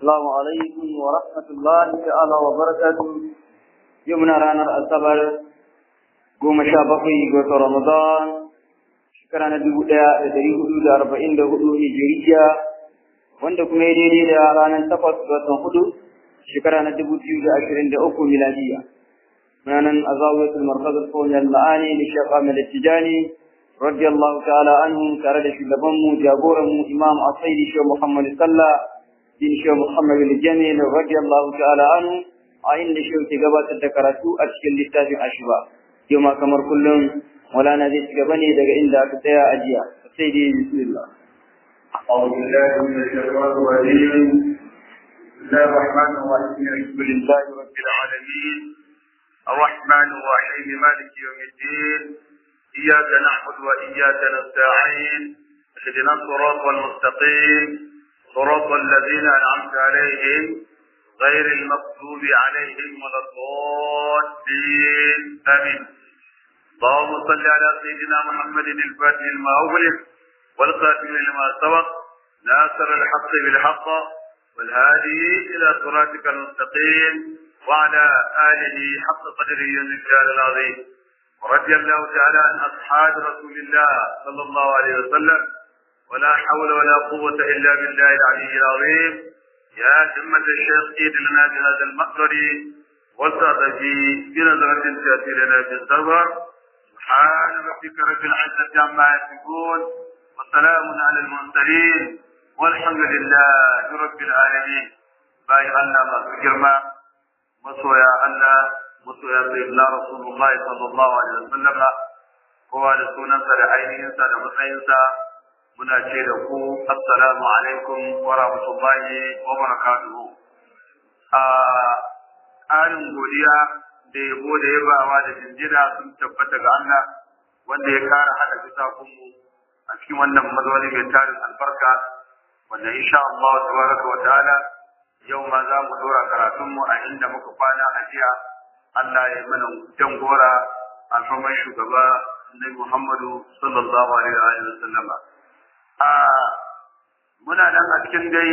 السلام عليكم ورحمة الله تعالى وبركاته يومنا رانا الأصبر قوم شابقي قوة رمضان شكرا ندبو دا دريه دا أربعين دا هدو هجرية wanda kuma ya daidai da ranar takwas ga watan hudu shekara na dubu biyu da ashirin da uku miladiya muna nan a zawiyatul markaz al-fawzi al-ma'ani da shaykh Ahmad Tijani radiyallahu ta'ala anhu tare da shugaban mu jagoran mu imam Asaidi Sheikh Muhammad Sallah bin Sheikh Muhammad al-Jamil radiyallahu ta'ala anhu a inda Sheikh ke gabatar da karatu a cikin littafin Ashiba yau ma kamar kullum Maulana zai ci gaba ne daga inda aka tsaya a jiya sai dai bismillah أعوذ بالله من الشيطان الرجيم بسم الله الرحمن الرحيم الحمد لله رب العالمين الرحمن الرحيم مالك يوم الدين إياك نعبد وإياك نستعين اهدنا الصراط المستقيم صراط الذين أنعمت عليهم غير المغضوب عليهم ولا الضالين آمين اللهم صل على سيدنا محمد الفاتح لما أغلق والقاتل لما سبق ناصر الحق بالحق والهادي إلى صراطك المستقيم وعلى آله حق قدره الرجال العظيم ورضي الله تعالى عن أصحاب رسول الله صلى الله عليه وسلم ولا حول ولا قوة إلا بالله العلي العظيم يا همة الشيخ إيد لنا بهذا المقدر والتعطى في بنظرة تأتي لنا بالزبر سبحان ربك رب العزة عما يصفون وسلام على المرسلين والحمد لله رب العالمين باي الله ما girma masoya Allah masoya sayyidina Rasulullah sallallahu alaihi wasallam kowa da sunansa da ainihinsa da matsayinsa muna ce da ku assalamu alaikum wa rahmatullahi wa barakatuhu a ƙarin godiya da yabo da yabawa da jinjina sun tabbata ga Allah wanda ya kara hada bisa kunmu a cikin wannan mazauni mai tarin albarka wanda insha Allah tabaraka wa ta'ala yau ma za mu dora karatun mu a inda muka kwana a jiya Allah ya mana jan gora a saman shugaba Annabi Muhammadu sallallahu alaihi wa sallam a muna nan a cikin dai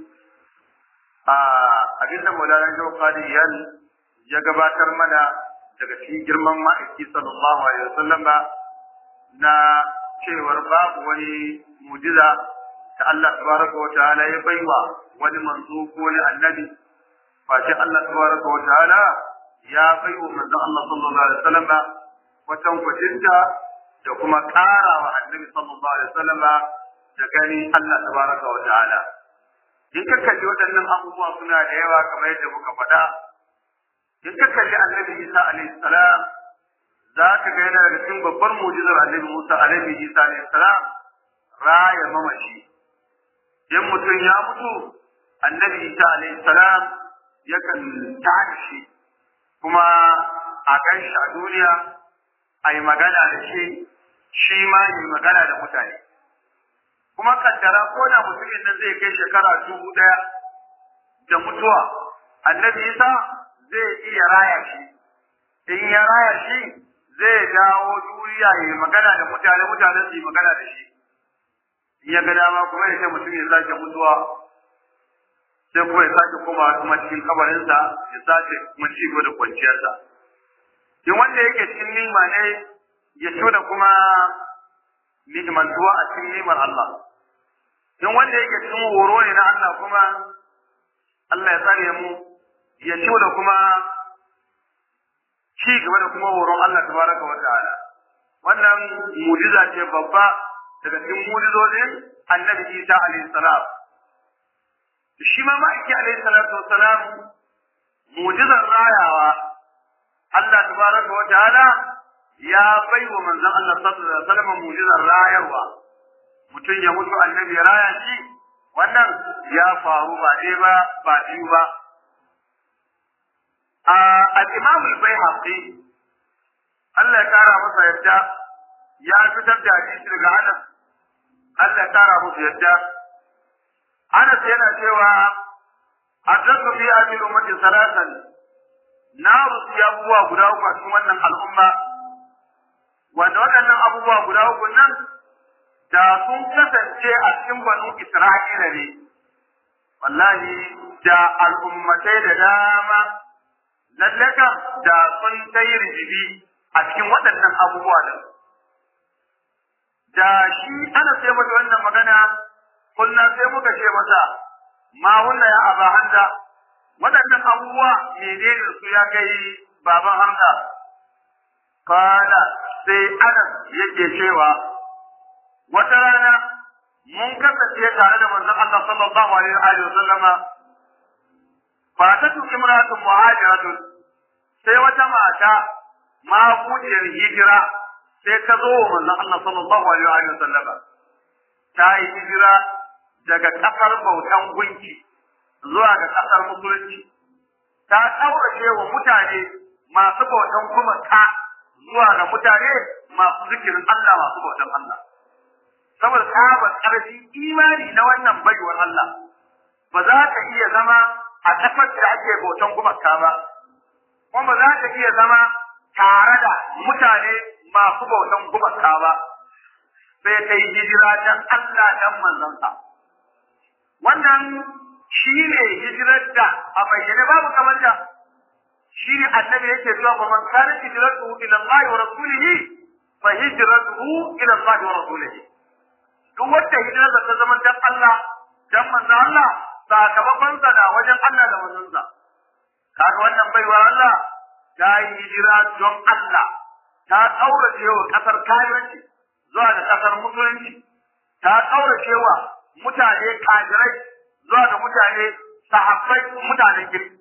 a abinda Maulana Shehu Qadiyan ya gabatar mana daga cikin girman ma'aiki sallallahu alaihi wa sallam na cewar babu wani mujiza ta Allah tabaraka wa ta'ala ya baiwa wani manzo ko wani annabi face Allah tabaraka wa ta'ala ya baiwa manzon Allah sallallahu alaihi wasallam watan kwajinta da kuma ƙara wa annabi sallallahu alaihi wasallam da gani Allah tabaraka wa ta'ala in ka kalli waɗannan abubuwa suna da yawa kamar yadda muka faɗa in ka kalli annabi Isa alaihi salam za ka ga yana daga cikin babbar mujizar annabi Musa alaihi Isa alaihi salam raya mamaci in mutum ya mutu annabi Isa alaihi salam yakan tada shi kuma a kan shi a duniya a yi magana da shi shi ma yi magana da mutane kuma kaddara ko da mutumin nan zai kai shekara dubu ɗaya da mutuwa annabi Isa zai iya raya shi in ya raya shi zai dawo duniya ya yi magana da mutane mutane su yi magana da shi in ya ga dama kuma ya ce mutum ya sake mutuwa sai kuma ya sake koma kuma cikin kabarinsa ya sake kuma ci da kwanciyarsa in wanda yake cikin nima ne ya tuna kuma ni'imantuwa a cikin nimar Allah in wanda yake cikin horo ne na Allah kuma Allah ya tsare mu ya da kuma ci gaba da kuma horon Allah tabaraka wa ta'ala wannan mujiza ce babba daga cikin mujizozin annabi Isa alaihi salam shi ma ma'aiki alaihi salatu wassalam mujizar rayawa Allah tabaraka wa ta'ala ya bai wa manzon Allah sallallahu alaihi wasallam mujizar rayarwa mutum ya mutu annabi ya raya shi wannan ya faru ba ɗaya ba ba biyu ba al-Imam al-Baihaqi Allah ya kara masa yadda ya fitar da hadisi daga Anas Allah ya kara masa yadda Anas yana cewa addaku fi ajil ummati salatan na rusu abubuwa guda uku a cikin wannan al'umma wanda waɗannan abubuwa guda uku nan da sun kasance a cikin banu Isra'ila ne wallahi da al'ummatai da dama lalle kam da sun kai rijibi a cikin waɗannan abubuwa din da shi ana sai mata wannan magana kullum sai muka ce masa ma wannan ya aba handa waɗannan abubuwa menene su ya kai baban hamza kala sai anas yake cewa wata rana mun kasance tare da manzon Allah sallallahu alaihi wa sallama fatatu imratun muhajiratun sai wata mata ma kujiyar hijira sai ta zo wa manzon Allah sallallahu alaihi wa sallama ta yi hijira daga kasar bautan gunki zuwa ga kasar musulunci ta ɗaurace wa mutane masu bautan kuma ta zuwa ga mutane masu zikirin Allah masu bautan Allah saboda tsabar ƙarfin imani na wannan baiwar Allah ba za ka iya zama a ƙasar da ake bautan gumaka ba kuma ba za ka iya zama tare da mutane masu bautan gumaka ba sai ta yi hijira don Allah dan manzansa wannan shi ne hijirar da a bayyane babu kamar da shi ne annabi yake cewa ba man kana hijratuhu ila Allah wa rasulihi fa hijratuhu ila Allah wa rasulihi duk wanda hijirarsa ta zama dan Allah dan manzon Allah sakamakon sa na wajen Allah da manzon sa kaga wannan baiwa Allah ta yi hijira don Allah ta kaurace wa kasar kafirci zuwa da kasar musulunci ta kaurace wa mutane kafirai zuwa ga mutane sahabbai mutanen kirki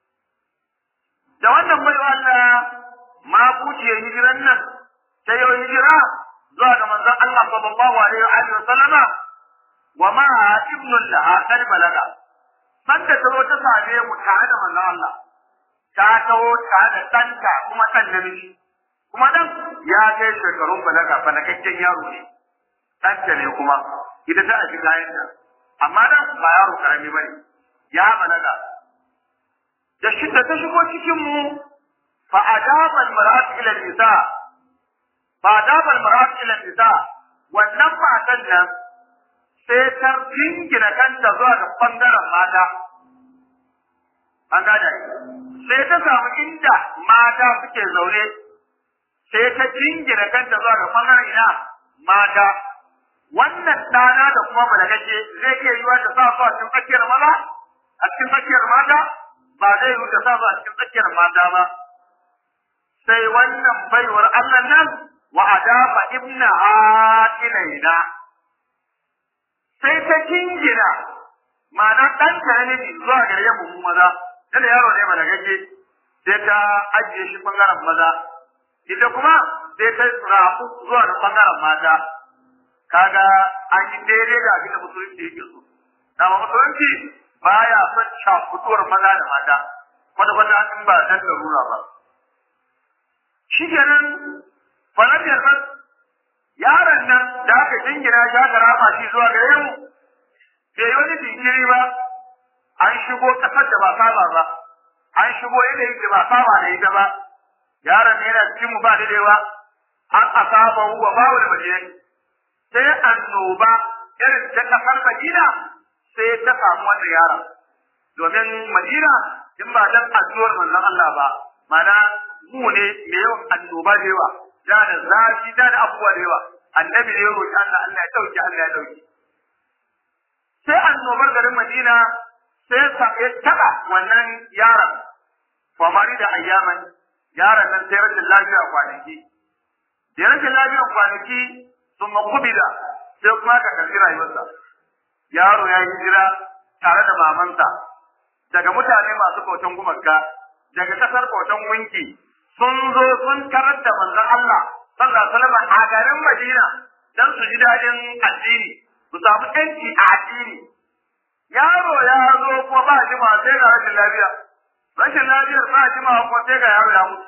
da wannan baiwa Allah ma buciyar hijiran nan ta yau hijira zuwa ga manzon Allah sallallahu alaihi wa alihi wasallama wa ma ibnu laha qad balaga sanda ta zo ta same mu tare da manzon Allah ta taho tare da ɗanta kuma ɗan namiji kuma ɗan ya kai shekarun balaga balagakken yaro ne ɗanta ne kuma ita ta aji kayan amma dan ba yaro karami bane ya balaga da shi da ta shigo cikin mu fa adaba al-mar'at ila nisa fa adaba al-mar'at ila nisa wannan matan nan sai ta jingina kanta zuwa ga bangaren mata an gada sai ta samu inda mata suke zaune sai ta jingina kanta zuwa ga bangaren ina mata wannan ɗana da kuma balagaje zai iya yiwa da sa su a cikin tsakiyar maza a cikin tsakiyar mata ba zai yi da sa su a cikin tsakiyar mata ba sai wannan baiwar Allah nan wa adafa ibna ilaina sai ta jingina ma'ana ɗan ta ne zuwa gare mu maza da yaro ne balagaje sai ta ajiye shi bangaren maza ita kuma sai ta rafu zuwa da bangaren mata kaga an yi daidai da abin da musulunci yake so dama musulunci baya son cakutuwar maza da mata kwata kwata an ba dan larura ba shi kenan falafiyar nan yaron nan da aka jingina shi aka rafa shi zuwa gare mu bai yi wani jinkiri ba an shigo kasar da ba saba ba an shigo yanayin da ba saba da ita ba yaron ne yana cikin mu ba daidaiwa an asaba wa bawo da madina sai annoba irin ta kasar Madina sai ta samu wannan yaron. Domin Madina in ba dan addu'ar manzon Allah ba, mana mu ne mai yawan annoba da yawa, da da zafi da da abubuwa da yawa. Annabi ne ya roƙi Allah Allah ya dauke Allah ya dauke. Sai annobar garin Madina sai ya taɓa wannan yaron. Famari da ayyaman yaron nan sai rashin lafiya kwanaki. Da rashin lafiya kwanaki sun makubida sai kuma ka karbi rayuwarsa yaro ya yi jira tare da mamansa daga mutane masu bautan gumaka daga kasar bautan winki sun zo sun tarar da manzon Allah sallallahu alaihi wasallam a garin Madina dan su ji dadin addini su samu yanci a addini yaro ya zo kuma ba jima sai ga rashin lafiya rashin lafiyar ba jima kuma sai ga yaro ya mutu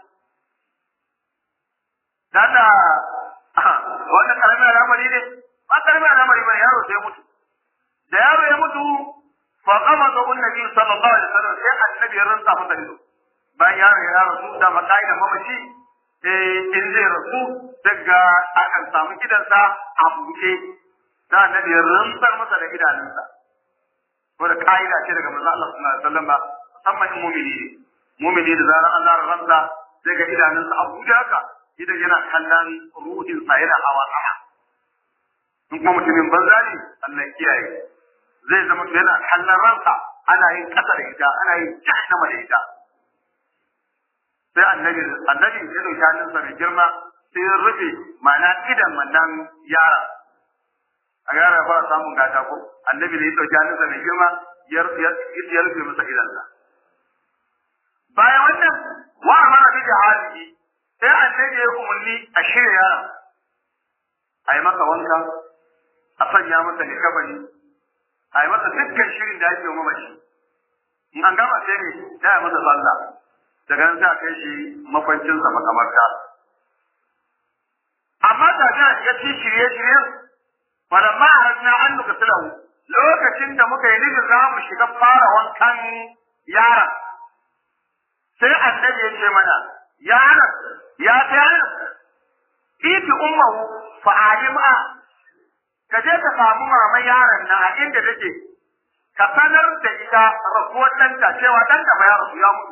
danda wannan karamin al'amari ne ba karamin al'amari ba yaro sai mutu da yaro ya mutu fa qama da annabi sallallahu alaihi wasallam sai annabi ya rantsa masa ido bayan yaro ya rasu da makai da mamaci eh in zai rasu daga akan samu gidansa a buɗe da annabi ya rantsar masa da idanunsa ko da ka'ida ce daga manzo Allah sallallahu alaihi wasallam musamman in mumini ne mumini da zarar Allah ya ransa sai ga idanunsa a buɗe haka idan yana kallon ruhin sa yana hawa sama in kuma mutumin banza ne Allah ya kiyaye zai zama yana kallon ransa ana yin kasa da ita ana yin jahannama da ita sai annabi annabi ya dauki hannunsa mai girma sai ya rufe ma'ana idan wannan yara a yara ba samun gata ko annabi ne ya dauki hannunsa mai girma ya ya rufe masa idansa bayan wannan wa amara bi jihadihi sai annabi ya umarni a shirya yaron a yi masa wanka a sanya masa likabani a yi masa dukkan shirin da ake wa mamaci in an gama sai ne sai a masa sallah daga nan sai a kai shi makwancinsa makamarta amma da ta shiga cikin shirye-shiryen falamma harajna an nuka silahu lokacin da muka yi nufin za mu shiga fara wankan yaron sai annabi ya ce mana ya anas ya ta anas iti ummahu fa alima ka je ka samu maman yaron nan a inda take ka sanar da ita rasuwar ɗanta cewa ɗanta ba ya rasu ya mutu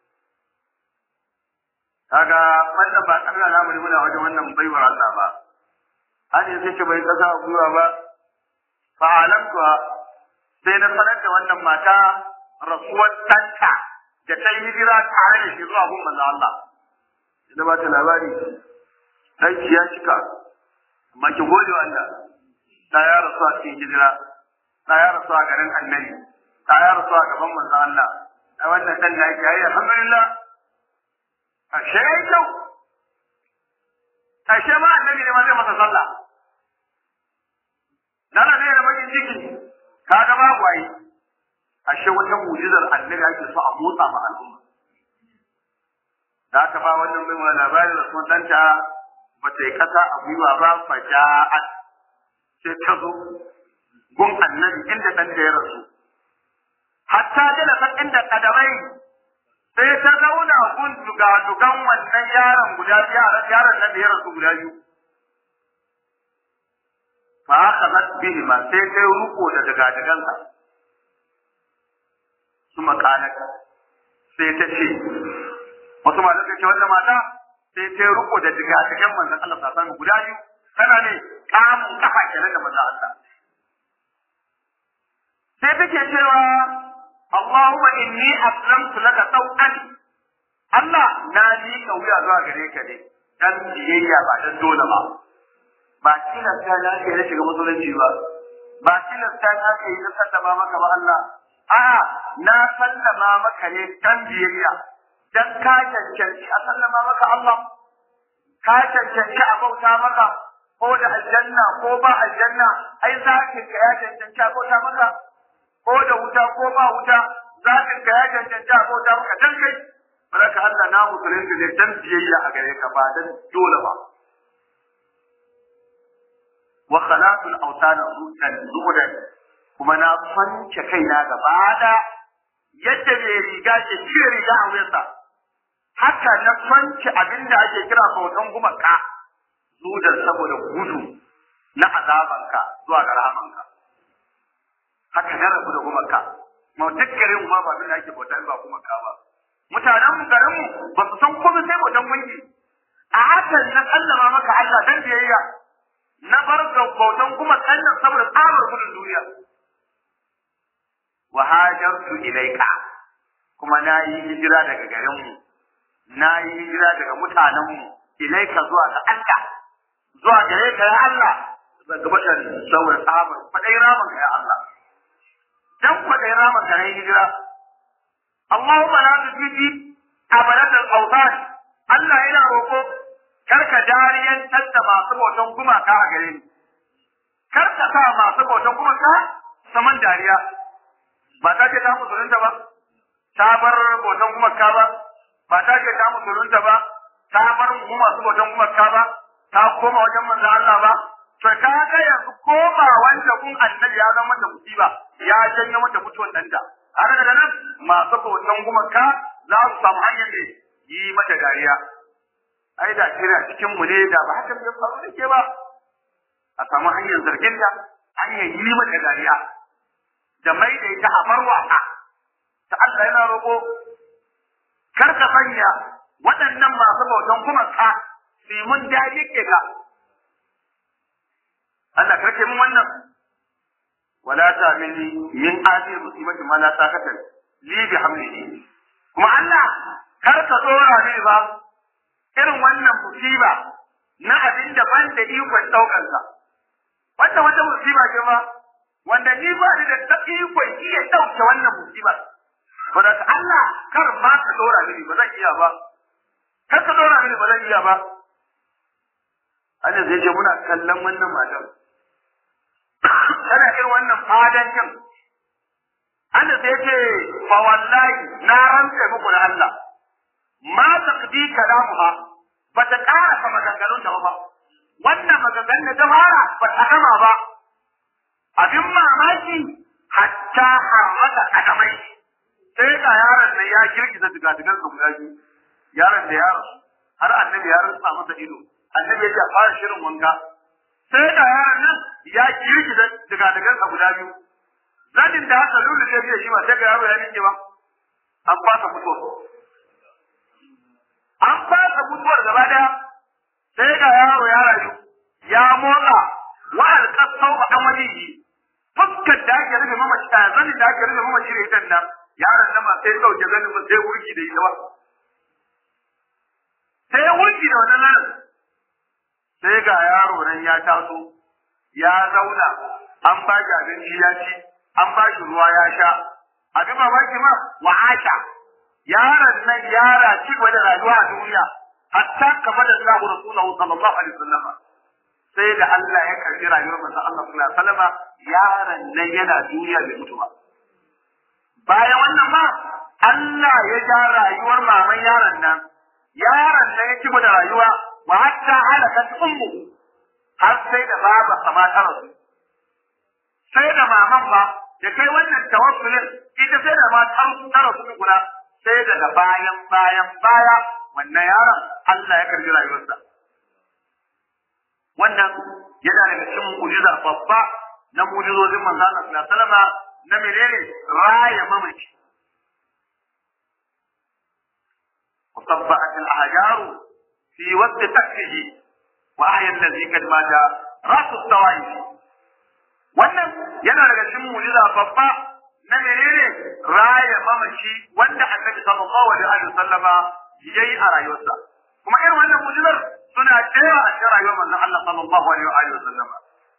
kaga wannan ba Allah na mu muna wajen wannan baiwar Allah ba an yi sai bai kasa a gwiwa ba fa alamtuwa sai na sanar da wannan mata rasuwar ɗanta da ta yi hijira tare da shi zuwa gun manzo Allah da ba ta labari aiki ya cika amma ki gode wa Allah ta ya rasu a cikin hijira ta ya rasu a garin annabi ta ya rasu a gaban manzo Allah a wannan dan da yake yi alhamdulillah ashe yayi kyau ashe ma annabi ne ma zai masa sallah nana ne da bakin ciki kaga babu ai ashe wata mu'jizar annabi ake so a motsa ma al'umma da aka ba wannan bai wani labarin da sun danta ba ta yi kasa a gwiwa ba fa ja'at sai ta zo gun annabi inda dan da ya rasu hatta da san inda kadamai sai ta zauna gun duga dugan wannan yaron guda biyu yaron nan da ya rasu guda biyu fa akhadhat bihi ma sai ta ruko da daga dagansa kuma kanaka sai ta ce wasu malamai suka ce wannan mata sai ta ruko da diga cikin manzon Allah sallallahu alaihi guda biyu tana ne kamun kafa kenan da manzon Allah sai take cewa Allahumma inni aslamtu laka taw'an Allah na ni ka wuya zuwa gare ka ne dan biyayya ba dan dole ba ba tilasta na ke na shiga musulunci ba ba tilasta na ke yi na sallama maka ba Allah a'a na sallama maka ne dan biyayya dan ka cancanci a sallama maka Allah ka cancanci a bauta maka ko da aljanna ko ba aljanna ai zakin ka ya cancanci a bauta maka ko da wuta ko ba wuta zakin ka ya cancanci a bauta maka dan kai baraka Allah na musulunci ne dan biyayya a gare ka ba dan dole ba wa khalatul awtana rutan zuhudan kuma na kwance kaina gaba da yadda mai riga ke cire riga a wuyansa haka na kwance abin da ake kira bautan gumaka zudan saboda gudu na azabanka zuwa ga rahamanka haka na rabu da gumaka ma duk garin ma ba da ake bautan ba gumaka ba mutanen mu garin mu ba su san komai sai bautan gunki a hakan na sallama maka Allah dan biyayya na bar ga bautan kuma kannan saboda tsabar gudun duniya wa hajartu ilaika kuma na yi hijira daga garinmu na yi hijira daga mutanenmu ilaika zuwa ga Allah zuwa gare ka ya Allah daga bashan saboda tsabar kwadai raman ka ya Allah dan kwadai raman ka yi hijira Allahumma la tujidi abadat al-awtan Allah yana roko karka dariyantar da masu bautan gumaka a gare ni karka sa masu bautan gumaka saman dariya ba ta ce ta musulunta ba ta bar bautan gumaka ba ba ta ce ta musulunta ba ta bar mu masu bautan gumaka ba ta koma wajen manzo Allah ba to ka ga yanzu koma wanda kun annabi ya zama da musiba ya janyo mata mutuwan danta har daga nan masu bautan gumaka za su samu hanyar ne yi mata dariya ai da kira cikin mu ne da ba haka ya faru da ke ba a samu hanyar zargin ta hanyar yi mata dariya da mai da ita a farwata ta Allah yana roƙo kar ka sanya waɗannan masu bautan kuma ka su yi mun daji ke ga Allah karke mun wannan wala ta mini min ajir musibati ma la taqatan li bi hamlihi kuma Allah kar ka dora ni ba irin wannan musiba na abin da ban da ikon daukar sa wanda wata musiba ce ma wanda ni ba ni da ikon iya dauke wannan musiba ba da Allah kar ma ka dora mini ba zan iya ba kar ka dora mini ba zan iya ba Allah zai ce muna kallon wannan matan tana irin wannan fadancin Allah sai ce fa wallahi na rantsa muku da Allah ma taqdi kalamuha ba ta ƙara fa maganganun da ba wannan maganganun da ta fara ba ta gama ba abin mamaki hatta harmata kadamai sai ga yaron da ya girgiza digadigan sa guda biyu yaron da yaron har annabi ya rantsa masa ido annabi ya ce fara shirin wanka sai ga yaron nan ya girgiza digadigan sa guda biyu zadin da haka lulu sai ya shi ma sai ga yaro ya rike ba an fasa mutuwa an fasa mutuwar gaba daya sai ga yaro ya rayu ya motsa wa alqasau ba dan wani fuskar da ake rufe mamaci a zanin da ake rufe mamaci da ita nan yaron nan ba sai dauke zanin ba sai wurki da ita ba sai wurki da wannan nan sai ga yaro nan ya taso ya zauna an ba shi abinci ya ci an ba shi ruwa ya sha abin mamaki ma wa asha yaron nan yara ci gaba da rayuwa a duniya hatta kamar da Allah Rasulullahi sallallahu alaihi wasallam sai da Allah ya karbi rayuwar manzon Allah sallallahu alaihi wasallam yaron nan yana duniya bai mutu ba bayan wannan ma Allah ya ja rayuwar maman yaron nan yaron nan ya ci gaba da rayuwa wa hatta halakat ummu har sai da baba sama ta rasu sai da maman ba da kai wannan tawassulin ita sai da ma ta rasu kula sai daga bayan bayan baya wannan yaron Allah ya karbi rayuwarsa wannan yana daga cikin mu'jiza babba na mu'jizozin manzo Allah sallallahu alaihi wasallam na menene raya mamaci وطبعت الأحجار في وقت تكفه وأحيا الذي قد مات رأس الطوائف wannan yana daga cikin mu'jiza babba na menene raya mamaci wanda annabi sallallahu alaihi wa sallama yayi a rayuwarsa kuma irin wannan mu'jizar suna cewa a cikin rayuwar manzon Allah sallallahu alaihi wa sallama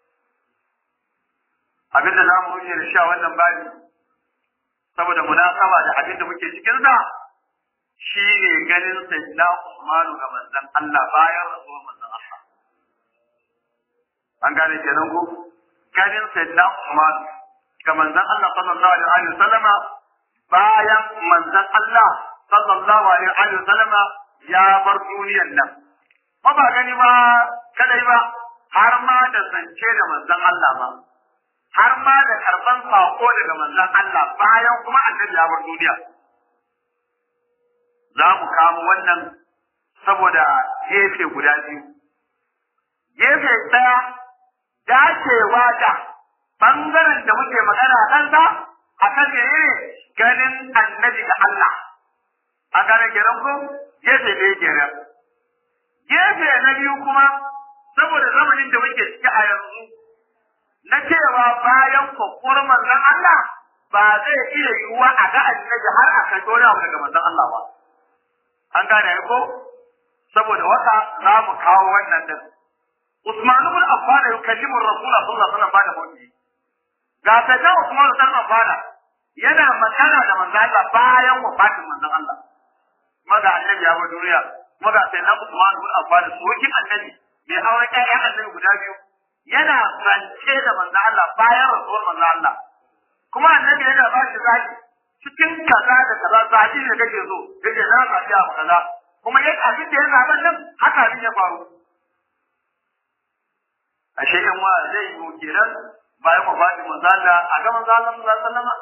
abin da zamu rubuce da sha wannan bani saboda munasaba da abin da muke cikin sa shine ganin sayyidina Usman ga manzon Allah bayan rasuwar manzon Allah an gane kenan ko ganin sayyidina Usman ga manzon Allah sallallahu alaihi wa sallama bayan manzon Allah sallallahu alaihi wa sallama ya bar duniyar nan ba ba gani ba kadai ba har ma da zance da manzon Allah ba har ma da karban sako daga manzon Allah bayan kuma annabi ya bar duniya za mu kamo wannan saboda gefe guda biyu gefe ɗaya dacewa da bangaren da muke magana a kansa a kan menene ganin annabi ga Allah a gane kenan ko gefe ɗaya kenan gefe na biyu kuma saboda zamanin da muke ciki a yanzu na cewa bayan kwakwar manzon Allah ba zai iya yiwuwa a ga annabi har a kai wani abu daga manzon Allah ba an gane ko saboda wata za mu kawo wannan din Usman ibn Affan yukallimu Rasulullah sallallahu alaihi wasallam bada mawdi ga sai Usman ibn Affan yana magana da manzon Allah bayan wafatin manzon Allah maga annabi ya bar duniya maga sai na Usman ibn Affan surukin annabi mai auren ƴaƴan annabi guda biyu yana zance da manzo Allah bayan rasuwar manzo Allah kuma annabi yana ba shi zaki cikin kaza da kaza zaki ne kake so yake na zaki abu kaza kuma yadda abin da ya zaɓa nan haka abin ya faru ashe yan wa zai yi kenan bayan wafatin manzo Allah a ga manzo Allah sallallahu alaihi wasallam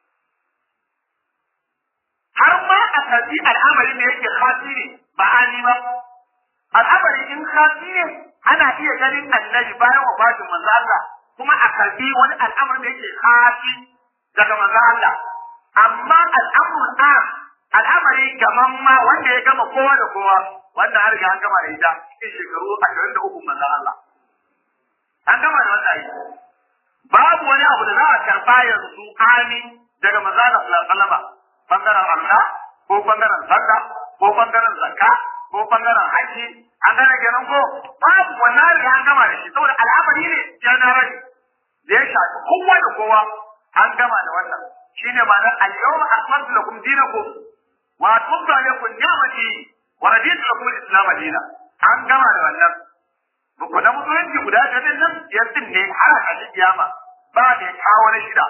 har ma a tafi al'amari ne yake khasiri ba ani ba al'amari in khasiri ana iya ganin annabi bayan wafatin manzo Allah kuma a karbi wani al'amari da yake khafi daga manzon Allah amma al'amrul am al'amari gaman ma wanda ya gama kowa da kowa wanda har ga an gama da ita cikin shekaru 23 manzon Allah an gama da wannan aiki babu wani abu da za a karba yanzu amin daga manzon Allah sallallahu alaihi wasallam bangaren Allah ko bangaren sallah ko bangaren zakka ko bangaren haji an gane kenan ko babu wannan riga an gama da shi saboda al'amari ne generally da ya shafi kowa da kowa an gama da wannan shine ma'anar al-yawma akmaltu lakum dinakum wa atmamtu alaykum ni'mati wa raditu lakum al-islam dinan an gama da wannan Buku na musulunci guda ta din nan yanzu ne har a kiyama ba da kawo na shida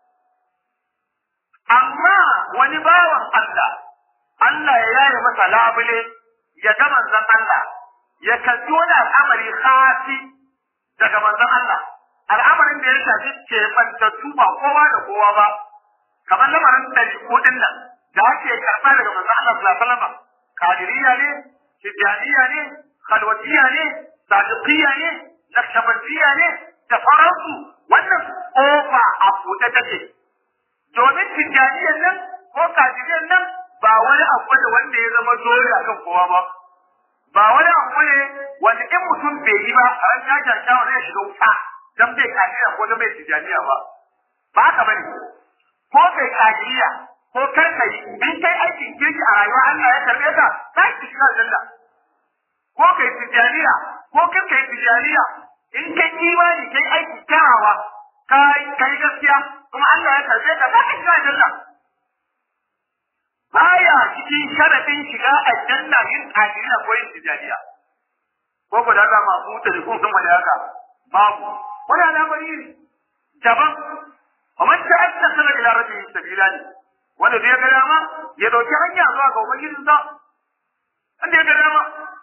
amma wani bawan Allah Allah ya yaye masa labule ya ga manzon Allah ya kalli wani al'amari khasi daga manzon Allah al'amarin da ya shafi ke bantattu ba kowa da kowa ba kamar lamarin ɗari ko ɗin nan da ake karɓa daga manzon Allah sallallahu alaihi wasallam kadiriya ne tijaniya ne khalwatiya ne sadiqiya ne nakshabandiyya ne da sauransu wannan kofa a buɗe take domin tijaniyan nan ko kadiriyan nan ba wani abu ne wanda ya zama dole akan kowa ba ba wani abu ne wanda in mutum bai yi ba a ran tashin shawa zai shiga wuta dan bai kadiriya ko dan bai tijaniya ba ba ka bane ko kai kadiriya ko kar kai in kai aikin kirki a rayuwa Allah ya karbe ka za ki shiga aljanna ko kai tijaniya ko kai kai tijaniya in kai imani kai aiki kyawawa kai kai gaskiya kuma Allah ya karbe ka za ka shiga aljanna baya cikin sharadin shiga aljanna yin kadiriya ko yin tijaniya ko ko da ma mu ta kun sun wani haka babu wani al'amari ne daban ومن تأسس إلى ربه سبيلا wanda zai ga dama ya dauki hanya zuwa ga ubangijinsa wanda ya ga dama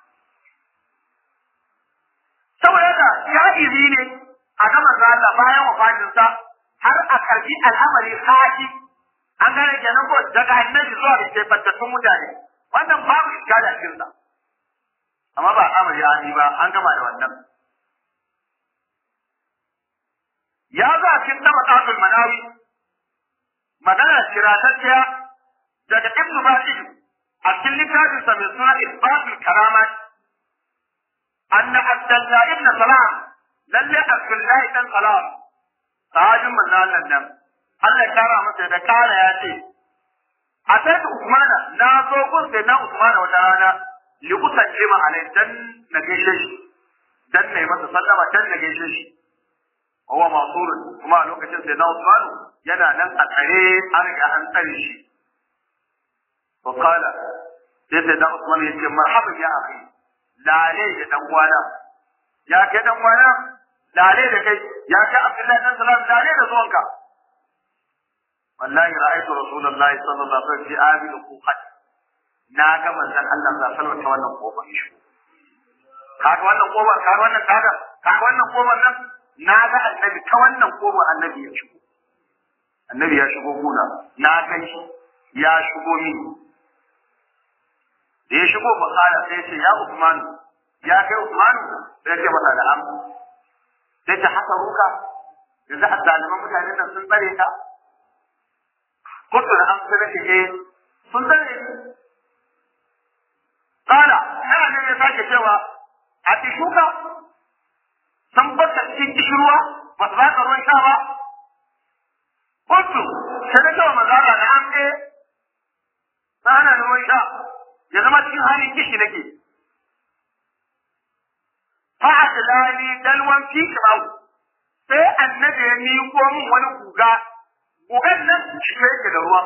saboda haka ja'izi ne a ga manzo Allah bayan wafatinsa har a karbi al'amari haji an gane kenan ko daga annabi zuwa ga kebantattun mutane wannan babu iskali a cikinsa amma ba al'amari haji ba an gama da wannan ya zo a cikin tabaqatul manawi magana shiratacciya daga ibn Bashir a cikin littafin sa mai suna Isbatul Karamat anna Abdullah ibn Salam lalle Abdullah ibn Salam sahabin manzon nan Allah ya kara masa da kara ya ce a sai Usmana na zo gun sai na Usmana wata rana li kusance ma alai dan na gaishe shi dan na yi masa sallama dan na gaishe shi huwa masurun kuma a lokacin sai na Usman yana nan a tsare an riga an tsare shi wa qala sai sai na Usman yace marhaban ya akhi lale da dan uwana ya kai dan uwana lale da kai ya kai Abdullahi dan Salam lale da zuwanka wallahi ra'aytu rasulullahi sallallahu alaihi wasallam fi abil quqat na ga manzon Allah sallallahu alaihi wasallam ta wannan kofar shi kaga wannan kofar kaga wannan kaga kaga wannan kofar nan na ga annabi ta wannan kofar annabi ya shigo annabi ya shigo gona na kai shi ya shigo mini da ya shigo bakala sai ce ya Usman ya kai Usman sai ce masa da am sai ta haka ruka yanzu a zaliman mutanen nan sun tsare ka kuntu da an sai ce eh sun tsare ni kala yana ne ya sake cewa a tishuka sun bata cikin kishirwa ba su baka ruwan sha ba kuntu sai na cewa manzala na an ɗaya na hana ni ruwan sha ya zama cikin halin kishi nake fa'ad lani dalwan fi kirau sai annabi ya miƙo min wani guga gugan nan shi yake da ruwa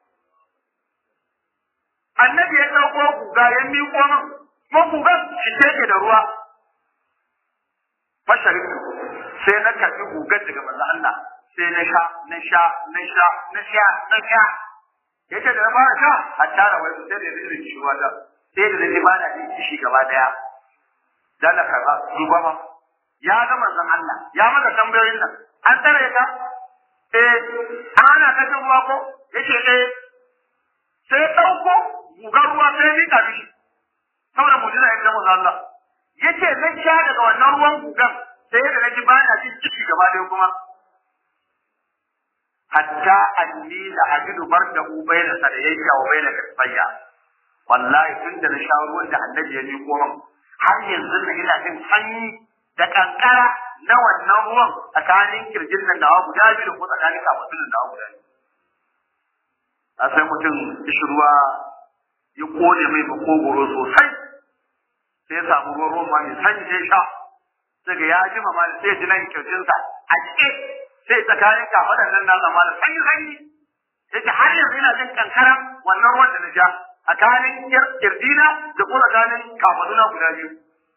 annabi ya ɗauko guga ya miƙo min kuma gugan shi yake da ruwa fasharin sai na karɓi gugan daga manzo Allah sai na sha na sha na sha na sha na sha yace da na fara sha a tara wai sai da zai shi wata sai da zai bana jin kishi gaba daya dan ka ba duba ma ya ga manzon Allah ya maka tambayoyin nan an tsare ka eh ana ka jin ruwa ko yace eh sai dauko gugar ruwa sai ni ka mishi saboda mujiza ya manzon Allah yace zan sha daga wannan ruwan gugan sai da naji bana jin kishi gaba daya kuma hatta anni la ajidu bardahu bayna sadayya wa bayna kasbayya wallahi tun da na sha ruwan da annabi ya miƙo min har yanzu na ina jin sanyi da kankara na wannan ruwan tsakanin kirjin nan da guda biyu da ko tsakanin kafin nan da guda biyu a sai mutum ishi ruwa ya kone mai makogoro sosai sai ya samu ruwan ruwan ma mai sanyi sai sha daga ya ji mama sai ya ji nan kirjinsa a cike sai tsakanin kafaɗan nan na zama da sanyi sanyi sai ta har yanzu ina jin kankaran wannan ruwan da na sha tsakanin kirjina da kuma tsakanin kafaɗuna guda biyu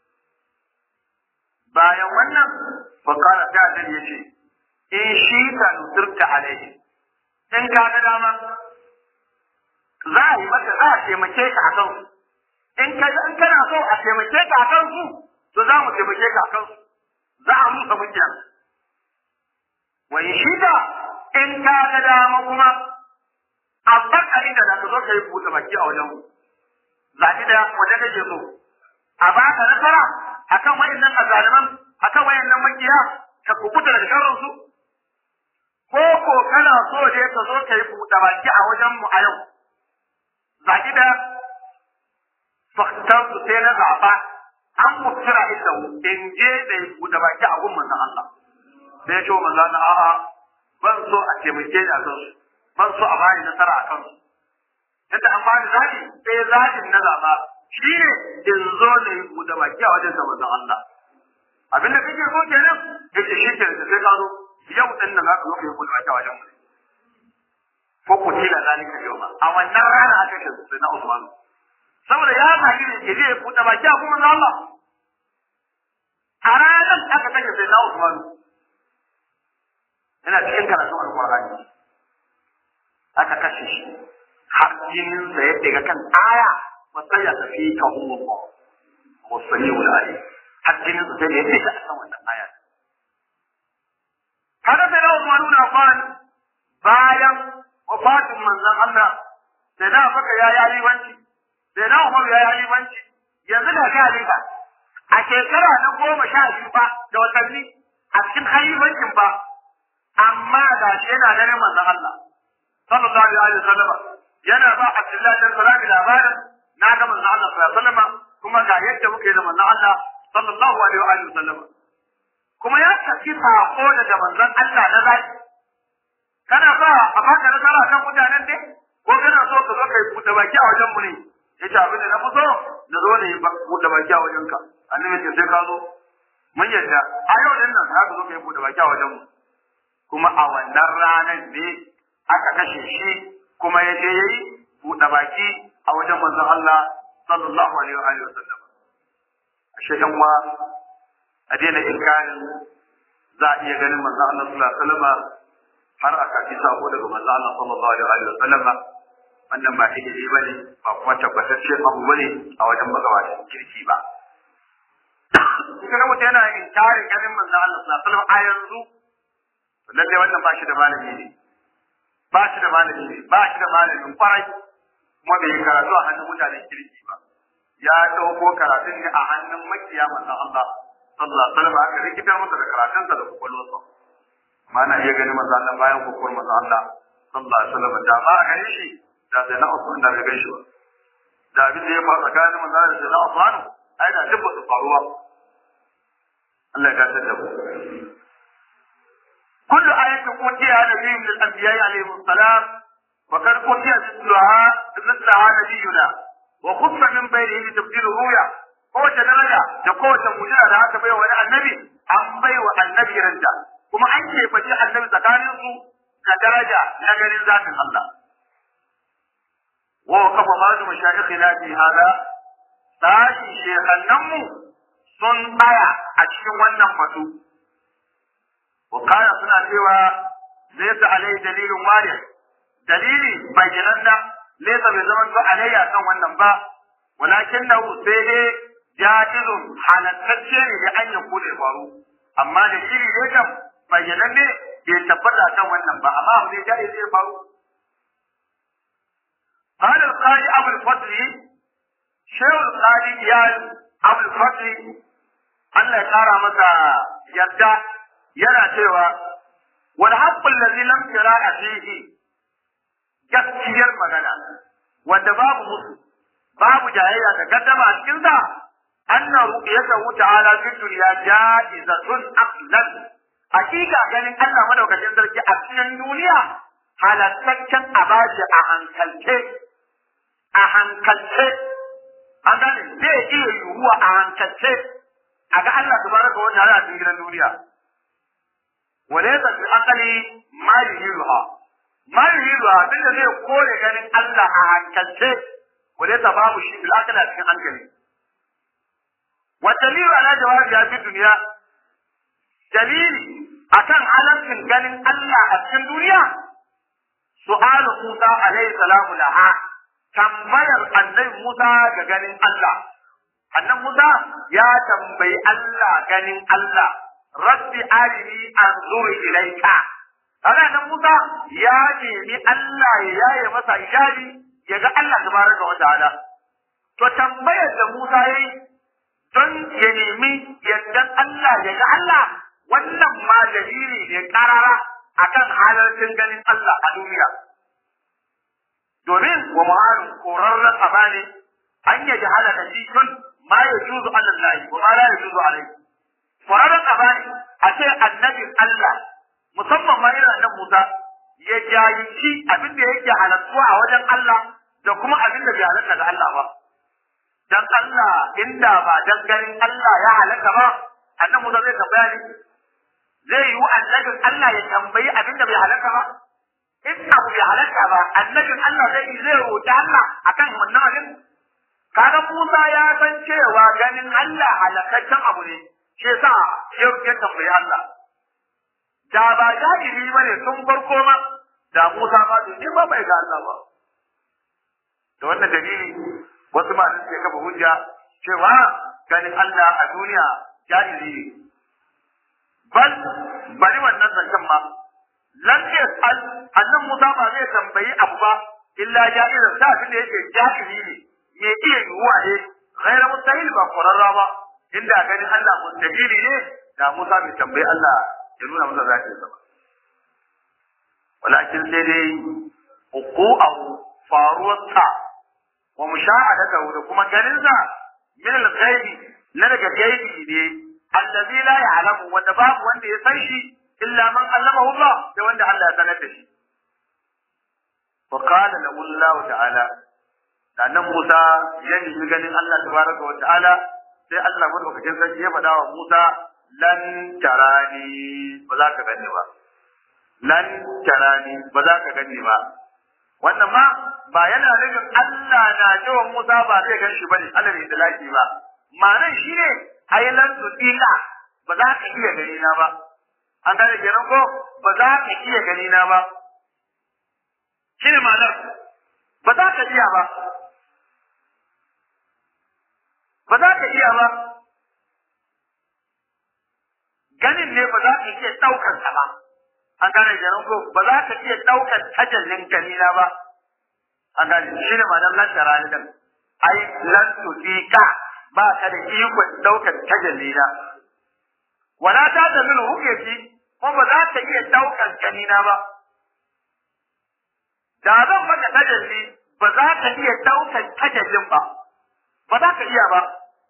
bayan wannan fakara ta annabi ya ce in shi ka nusurta alaihi in ka ga dama za a yi maka za a taimake ka a kansu in ka in kana so a taimake ka a kansu to za mu taimake ka a kansu za a musa mukiyan wa in shi ka in ka ga dama kuma a baka inda za ka zo ka yi buɗe baki a wajen mu zaɓi da waje kake so a baka nasara akan wayannan azaliman akan wayannan makiya ka kubuta daga sharrin su ko ko kana so ne ka zo ka yi buɗe baki a wajen mu a yau zaki da faktar su sai na zaɓa an mutura inda in je da yi buɗe baki a gun manzon Allah sai ya ce wa manzon Allah a'a ban so a taimake ni a kansu ban so a bani nasara a kansu yadda an bani zaɓi sai zaɓin na zaɓa shi ne in zo da yi buɗe baki a wajen manzon Allah abin da kake so kenan yace shi ke da sai ka zo yau din nan za ka zo ka yi buɗe baki a wajen mu ko ku tila zalika yau a wannan rana aka ce sai na Usman saboda ya zagi ne ke zai buɗe baki a kuma na Allah a ranar aka kashe sai na Usman yana cikin karatun alƙur'ani aka kashe shi har jinin sa ya daga kan aya wasai ya tafi ka umma wasani wal ayi har jinin sa sai ya daga kan wannan aya kada sai na Usman na fara bayan wafatin manzon Allah sai da baka ya yi alibanci sai da Umar ya yi alibanci yanzu da ga aliba a shekara na goma sha biyu ba da watanni a cikin halibancin ba amma ga shi yana ganin manzon Allah sallallahu alaihi wa sallam yana ba Abdullah bin Salam labarin na ga manzon Allah sallallahu alaihi wa sallam kuma ga yadda muke da manzon Allah sallallahu alaihi wa sallam kuma ya tafi sako daga manzon Allah na zaki kana sa a baka nasara kan mutanen ne ko kana so ka zo kai buɗe baki a wajen mu ne yace abin da na fi so na zo ne buɗe baki a wajen ka annabi ce sai ka zo mun yadda a yau din nan za ka zo kai buɗe baki a wajen mu kuma a wannan ranar ne aka kashe shi kuma ya je yayi buɗe baki a wajen manzon Allah sallallahu alaihi wa sallam ashe yan wa a daina inkarin za a iya ganin manzon Allah sallallahu alaihi wa sallam har aka ji sako daga manzo Allah sallallahu alaihi wa sallam wannan ba ilimi bane ba kuma tabbatacce abu bane a wajen magabatan kirki ba kuma mutum yana inkarin ganin manzo Allah sallallahu alaihi wa sallam a yanzu lalle wannan ba shi da malami ne ba shi da malami ne ba shi da malamin kwarai kuma bai yi karatu a hannun mutanen kirki ba ya dauko karatun ne a hannun makiya manzo Allah sallallahu alaihi wa sallam aka rikitar masa da karatunsa da kwakwalwarsa ma na iya ganin manzo Allah bayan kokon manzo Allah sallallahu alaihi wasallam da ba a gani shi da sai na Usman da bai gan shi ba da abin da ya faru tsakanin manzo Allah da sai na Usman ai da duk ba su faruwa Allah ya gatar da mu kullu ayatin utiya nabiyyun min al-anbiya'i alayhi salam wa kad utiya mithlaha mithlaha nabiyyuna wa khuffa min baynihi li tabdil ruya kowace daraja da kowace mujiza da aka bai wa wani annabi an bai wa annabi ranta kuma an ce faɗi annabi tsakanin su ga daraja na ganin zatin Allah. Wa kafa ba'du mashayikhina fi hada sashi shekannan mu sun tsaya a cikin wannan batu. Wa kaya suna cewa laysa alai dalilin wari dalili bayyanan da laysa bai zama to alayya kan wannan ba walakin na sai dai jahilun halattacce ne da an yanku da faru amma da shiri ne kam bayyanan ne bai tabbata kan wannan ba amma abu ne da zai faru قال القاضي أبو الفضل شيخ القاضي يا أبو الفضل Allah ya ƙara masa yarda yana cewa wal haqqul ladzi lam tira'a fihi gaskiyar magana wanda babu musu babu jayayya da gaddama a cikin sa anna ru'yatahu ta'ala fi dunya ja'izatun aqlan hakika ganin Allah madaukakin sarki a cikin duniya halattaccen abashi a hankalce a hankalce an gane zai iya yiwuwa a hankalce a ga Allah tabaraka wa ta'ala a cikin gidan duniya walaysa fi aqli ma yuhiluha ma yuhiluha duk da zai kore ganin Allah a hankalce walaysa babu shi bil aqli a cikin hankali wa dalilu ala jawabi ya fi duniya dalili akan halarcin ganin Allah a cikin duniya su'alu Musa alaihi salamu laha tambayar annabi Musa ga ganin Allah annabi Musa ya tambayi Allah ganin Allah rabbi arini anzur ilaika kaga nan Musa ya nemi Allah ya yaye masa ijari ya ga Allah tabaraka wa ta'ala to tambayar da Musa yayi don ya nemi yaddan Allah ya ga Allah wannan ma dalili ne karara akan halarcin ganin Allah a duniya domin wa ma'arin korarren aba ne an ya jahala da shi tun ma ya juzu alallahi wa ma la ya juzu alaihi korarren aba ne a ce annabin Allah musamman ma irin annabi Musa ya jayinci abin da yake halattuwa a wajen Allah da kuma abin da bai halatta ga Allah ba dan Allah inda ba dan ganin Allah ya halaka ba annabi Musa zai tambaya ne zai yi annabin Allah ya tambayi abin da bai halaka ba in abu bai halarta ba annabin Allah zai zai roƙi Allah akan wannan abin kaga Musa ya san cewa ganin Allah halakaccen abu ne shi yasa ya ya tambayi Allah da ba jahili bane tun farko ma da Musa ba to ba bai ga Allah ba da wannan dalili wasu ma suke kafa hujja cewa ganin Allah a duniya jahili ne bal bari wannan zancen ma lam yas'al annan Musa ba zai tambayi abu ba illa jahilan da abin da yake jahili ne me iya yiwuwa ne ghayra mustahil ba qurarra ba inda ganin Allah mustahili ne da Musa bai tambayi Allah ya nuna masa zaki sa ba walakin sai dai uqu'ahu faruwarsa wa mushahadatahu da kuma ganinsa min al-ghaibi na daga gaibi ne allazi la ya'lamu wanda babu wanda ya san shi illa man allamahu Allah da wanda Allah ya sanar da shi wa qala lahu Allah ta'ala da nan Musa ya nemi ganin Allah tabaraka wa ta'ala sai Allah madaukakin sarki ya faɗa wa Musa lan tarani ba za ka gani ba lan tarani ba za ka gani ba wannan ma ba yana nufin Allah na cewa Musa ba zai gan shi bane Allah ne da laki ba ma'anar shi ne ai lan tudila ba za ka iya gani na ba an gane kenan ko ba za ka iya gani na ba shi ne ma'anar ba za ka iya ba ba za ka iya ba ganin ne ba za ka iya ɗaukar sa ba an gane kenan ko ba za ka iya ɗaukar tajallin gani na ba an gane shi ne ma'anar lan tara ni dan ai lan tudika ba ka da ikon ɗaukar tajalli na wala ta da min hukeki ko ba za ka iya ɗaukar ganina ba. Da zan maka tajalli ba za ka iya ɗaukar tajallin ba, ba za ka iya ba.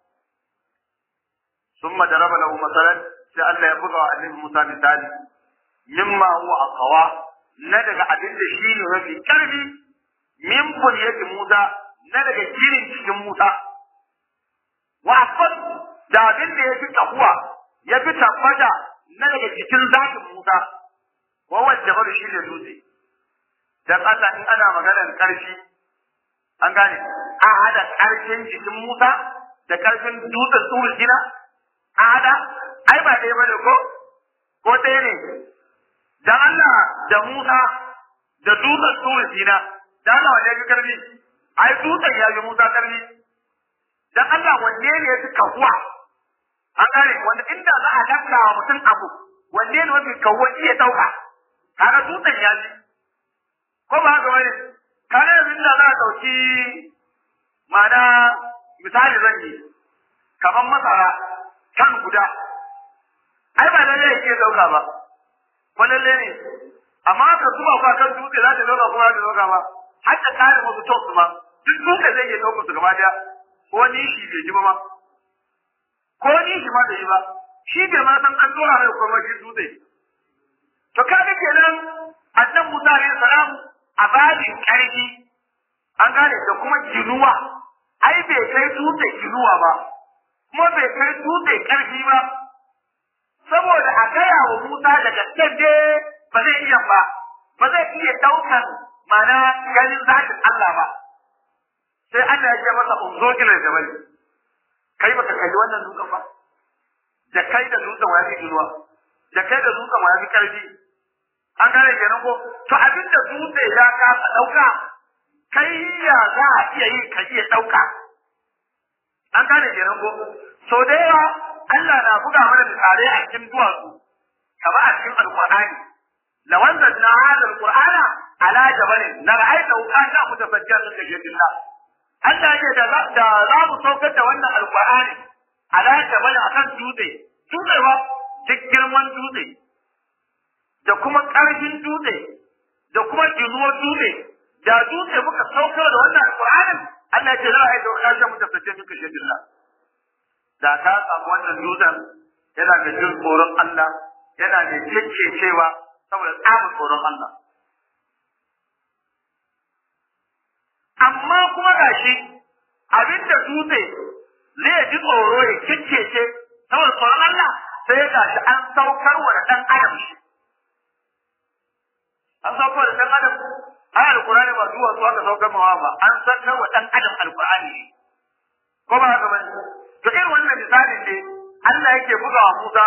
Sun madaraba lahu masalan sai Allah ya buga wa annabi Musa misali mimma huwa aqwa na daga abin da shi ne mafi ƙarfi min bunyati Musa na daga jirin cikin Musa wa asfal da abin da ya fi kahuwa ya fi tabbata na daga cikin zakin Musa, wawan jabar shi ne dutse. Dan Allah in ana maganar ƙarfi, an gane, a hada ƙarfin jikin Musa da ƙarfin dutsen tsohon gina, a hada, ai ba ɗaya bane ko, ko ɗaya ne. Dan Allah da Musa da dutsen tsohon gina, dan Allah wanda ya fi ƙarfi, ai dutsen ya fi Musa ƙarfi. Dan Allah wanne ne ya fi kahuwa an gane wanda inda za a lafta wa mutum abu wanne ne mafi kawo iya dauka kaga dutsen ya ji ko ba haka bane kaga yanzu inda za a dauki ma'ana misali zan yi kamar masara kan guda ai ba lalle yake dauka ba walalle ne amma ka zuba ba kan dutse za ta zauna kuma ta zauna ba har ta kare musu ton su ma duk dutse zai iya ɗaukar su gaba daya ko nishi bai ji ba ma ko nishi ma bai yi ba shi bai ma san an dora mai kuma shi dutse to kaga kenan annan Musa alaihi salam a babin karfi an gane da kuma ginuwa ai bai kai dutse ginuwa ba kuma bai kai dutse karfi ba saboda a gaya wa Musa daga tsaye ba zai iya ba ba zai iya daukan mana ganin zatin Allah ba sai Allah ya ce masa unzo ila jabal kai baka kalli wannan dutsen ba da kai da dutsen wani ginuwa da kai da dutsen wani karfi an gane kenan ko to abinda dutse ya kasa dauka kai ya za a iya yi ka iya dauka an gane kenan ko so da yawa Allah na buga mana misalai a cikin duwatsu kama a cikin alqur'ani law anzalna hadha alqur'ana ala jabalin la ra'aytahu kana mutafajjiran min khashyatillah Allah ya da da za mu saukar da wannan alqur'ani ala jabalin akan dutse dutse ba duk girman dutse da kuma ƙarfin dutse da kuma jinuwar dutse da dutse muka saukar da wannan alƙur'anin Allah ya ce za a yi dauka shi mutum fice duka shedilla da ka samu wannan dutsen yana da jin tsoron Allah yana da cewa saboda tsamin tsoron Allah amma kuma gashi abinda dutse zai ji tsoro ya kikkece saboda tsoron Allah sai gashi an saukar wa da ɗan adam shi an saukar da ɗan adam ai alkurani ba zuwa su aka saukar mawa ba an saukar wa ɗan adam alkurani ne ko ba haka bane to irin wannan misalin ne Allah yake buga wa Musa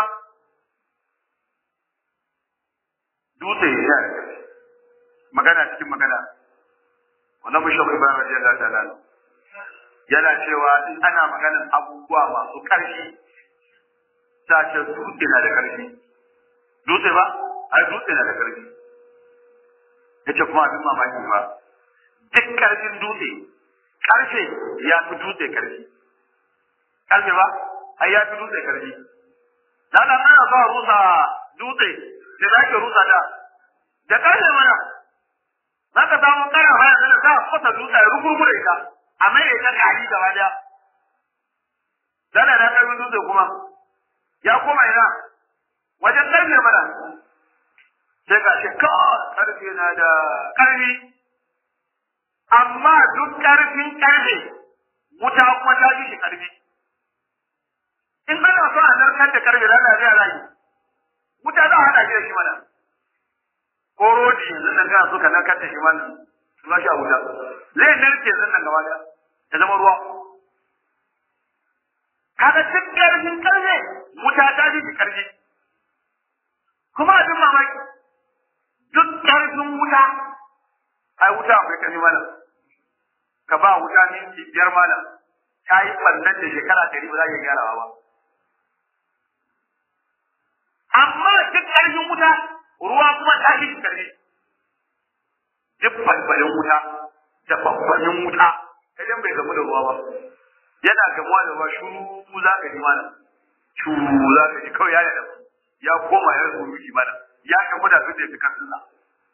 dutse ya magana cikin magana wannan bishop Ibrahim radiyallahu ta'ala yana cewa in ana maganar abubuwa masu ƙarfi ta ce dutse na da ƙarfi dutse ba ai dutse na da ƙarfi yace kuma abin mamaki ba duk ƙarfin dutse ƙarfe ya fi dutse ƙarfi ƙarfe ba ai ya fi dutse ƙarfi da da ana so a rusa dutse da za ke rusa da da ƙarfe mana za ka samu ƙara haya da za a fasa dutse ya rugurgure ka a mai da ta gari gaba daya dana da ƙarfin dutse kuma ya koma ina wajen ƙarfe mana sai ga shi kawai ƙarfe na da ƙarfi amma duk ƙarfin ƙarfe wuta kuma ta fi shi ƙarfi in ana so a narkar da ƙarfe da Allah zai rayu wuta za a haɗa shi da shi mana ko rodi yanzu nan kana so ka narkar da shi mana su ba shi a wuta zai narke yanzu nan gaba ɗaya ya zama ruwa kaga duk ƙarfin ƙarfe wuta ta fi shi ƙarfi kuma abin mamaki duk ƙarfin wuta ai wuta akwai ƙarfi mana ka ba wuta minti biyar mana ta yi ɓannan da shekara ɗari ba za ka gyarawa ba amma duk ƙarfin wuta ruwa kuma ta fi ƙarfi duk balbalin wuta da babbanin wuta idan bai gamu da ruwa ba yana gamuwa da ruwa shuru za ka ji mana shuru za ka ji kawai ya da ya koma ya rubu miki mana ya gamu da su da fi kan Allah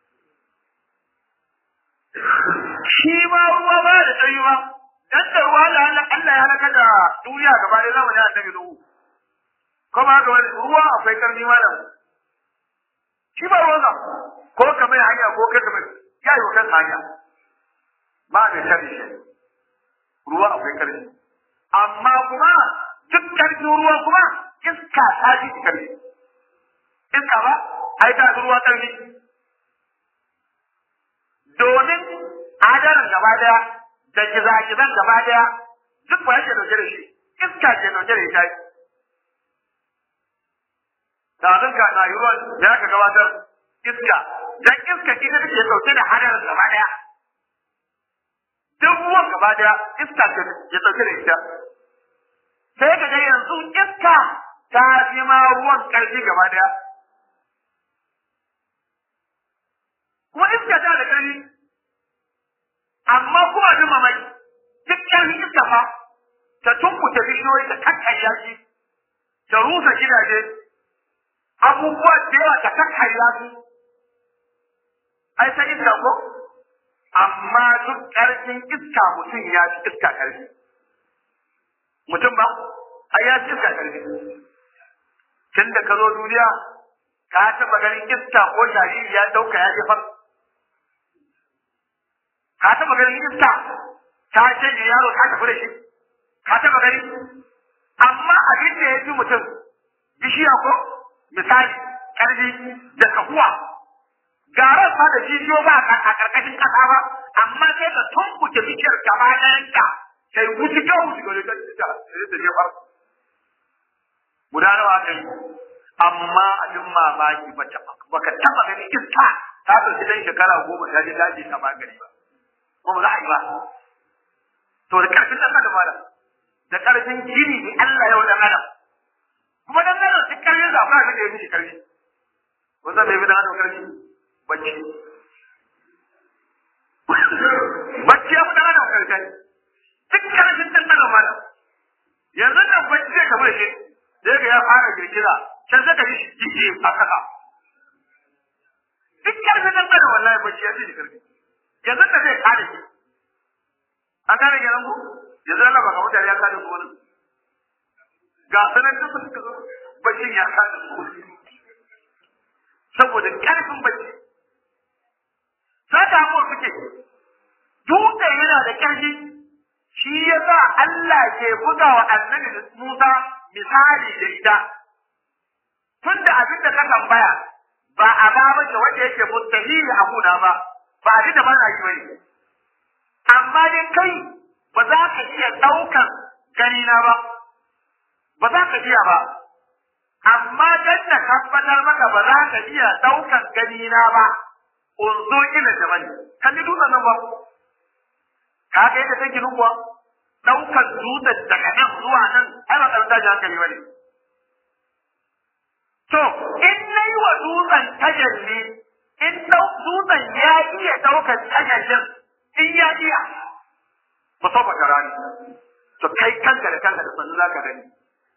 shi ma ruwa ba da tsayi ba dan da ruwa da Allah ya halaka da duniya gaba da zamanin annabi Nuhu kuma ga wani ruwa akwai karni malam shi ba ruwan ko ka mai hanya ko kai ka mai ya yi wa kansa hanya ba mai tare shi ruwa akwai karni amma kuma duk karfin ruwa kuma iska ta ji karfi iska ba ai ta fi ruwa karfi domin adarin gaba daya da gizagizan gaba daya duk ba yake dauke da shi iska ke dauke da ita da abin ka na yi ruwan da aka gabatar iska dan iska ita take dauke da hadarin gaba daya duk ruwan gaba daya iska ke ya dauke da ita sai ka ga yanzu iska ta fi ma ruwan karfi gaba daya kuma iska ta da karfi amma kuma abin mamaki duk karfin iska fa ta tunkuta bishiyoyi ta kakkarya shi ta rusa gidaje abubuwa da yawa da kan hayya su ai ta iska ko amma duk ƙarfin iska mutum ya fi iska ƙarfi mutum ba ai ya fi iska ƙarfi tun da ka zo duniya ka taɓa ganin iska ko jariri ya dauka ya jefar ka taɓa ganin iska ta canje yaro ta tafi da shi ka taɓa gani amma abin da ya fi mutum bishiya ko misali ƙarfi da kahuwa garan fa da jijiyo ba a ƙarƙashin ƙasa ba amma sai ka tumbuke bishiyar gaba ɗayanta sai wuce ka wuce ga wajen ta sai ta jefar guda nawa aka yi amma abin mamaki baka taɓa ganin iska ta ɗauki ɗan shekara goma ta je daji ta magani ba ko ba za a yi ba to da ƙarfin ɗan adam malam da ƙarfin gini ne Allah yau ɗan adam kuma dan adam duk ƙarfin sa ba da ya mishi ƙarfi wanda bai bi da adam ƙarfi bacci bacci ya fi ɗan adam ƙarfi duk ƙarfin ɗan adam malam yanzu nan bacci zai kamar shi sai ga ya fara girgiza can sai ka ji jiki a kasa duk ƙarfin ɗan adam wallahi bacci ya fi shi ƙarfi yanzu da zai kare shi an gane kenan ku yanzu Allah ba ga mutane ya kare su wani ga sanar da su suka zo bacin ya kare su saboda karfin bacci sata mu suke dutse yana da karfi shi ya sa Allah ke buga wa annabi Musa misali da ita tun da abin da ka tambaya ba a ba ba wanda yake mustahili a kuna ba ba abin da ba na yi bane amma dai kai ba za ka iya ɗaukan ganina ba, ba za ka iya ba, amma dan na tabbatar maka ba za ka iya ɗaukan ganina ba, unzo ila da bane, kalli dutsen nan ba, ka ga yadda take kuwa ɗaukan dutsen daga nan zuwa nan, ai ba ƙarfi tashin hankali ba ne. To, in na yi wa dutsen tajalli, in dutsen ya iya ɗaukan tajallin, in ya iya, ba so baka rani to kai kanka da kanka da sannu za ka gani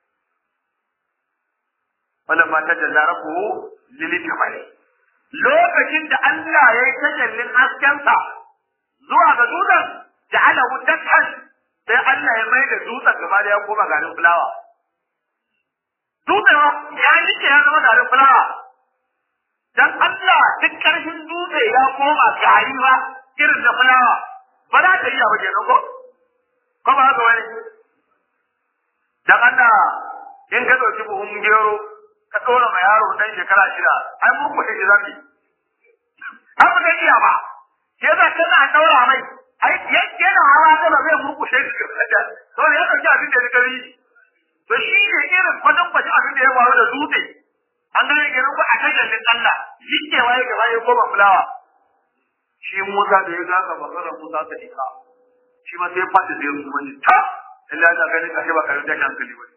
wannan ma ta jalla rabu lili kamale lokacin da Allah ya yi tajallin haskensa zuwa ga dutsen ja'ala wuddatan sai Allah ya mai da dutsen gaba da ya koma garin fulawa dutsen ya nike ya zama garin fulawa dan Allah duk karfin dutse ya koma gari ba irin da fulawa ba za ta iya ba kenan ko ko ba haka wani dan Allah in ka dauki buhun gero ka dora ma yaro dan shekara shida ai mun ku shi zafi an ba zai iya ba ke za kana daura mai ai yana hawa da ba zai murkushe shi da to ya dauki abin da ya gari to shi ne irin kwadan kwadan abin da ya faru da dutse an gane kenan ko a tajallin Allah likewa ya gaba ya koma fulawa shi Musa da ya gaga maganar Musa ta ika shi ma sai fata da yanzu wani ta illa ta gani ka ba karin tashi hankali ba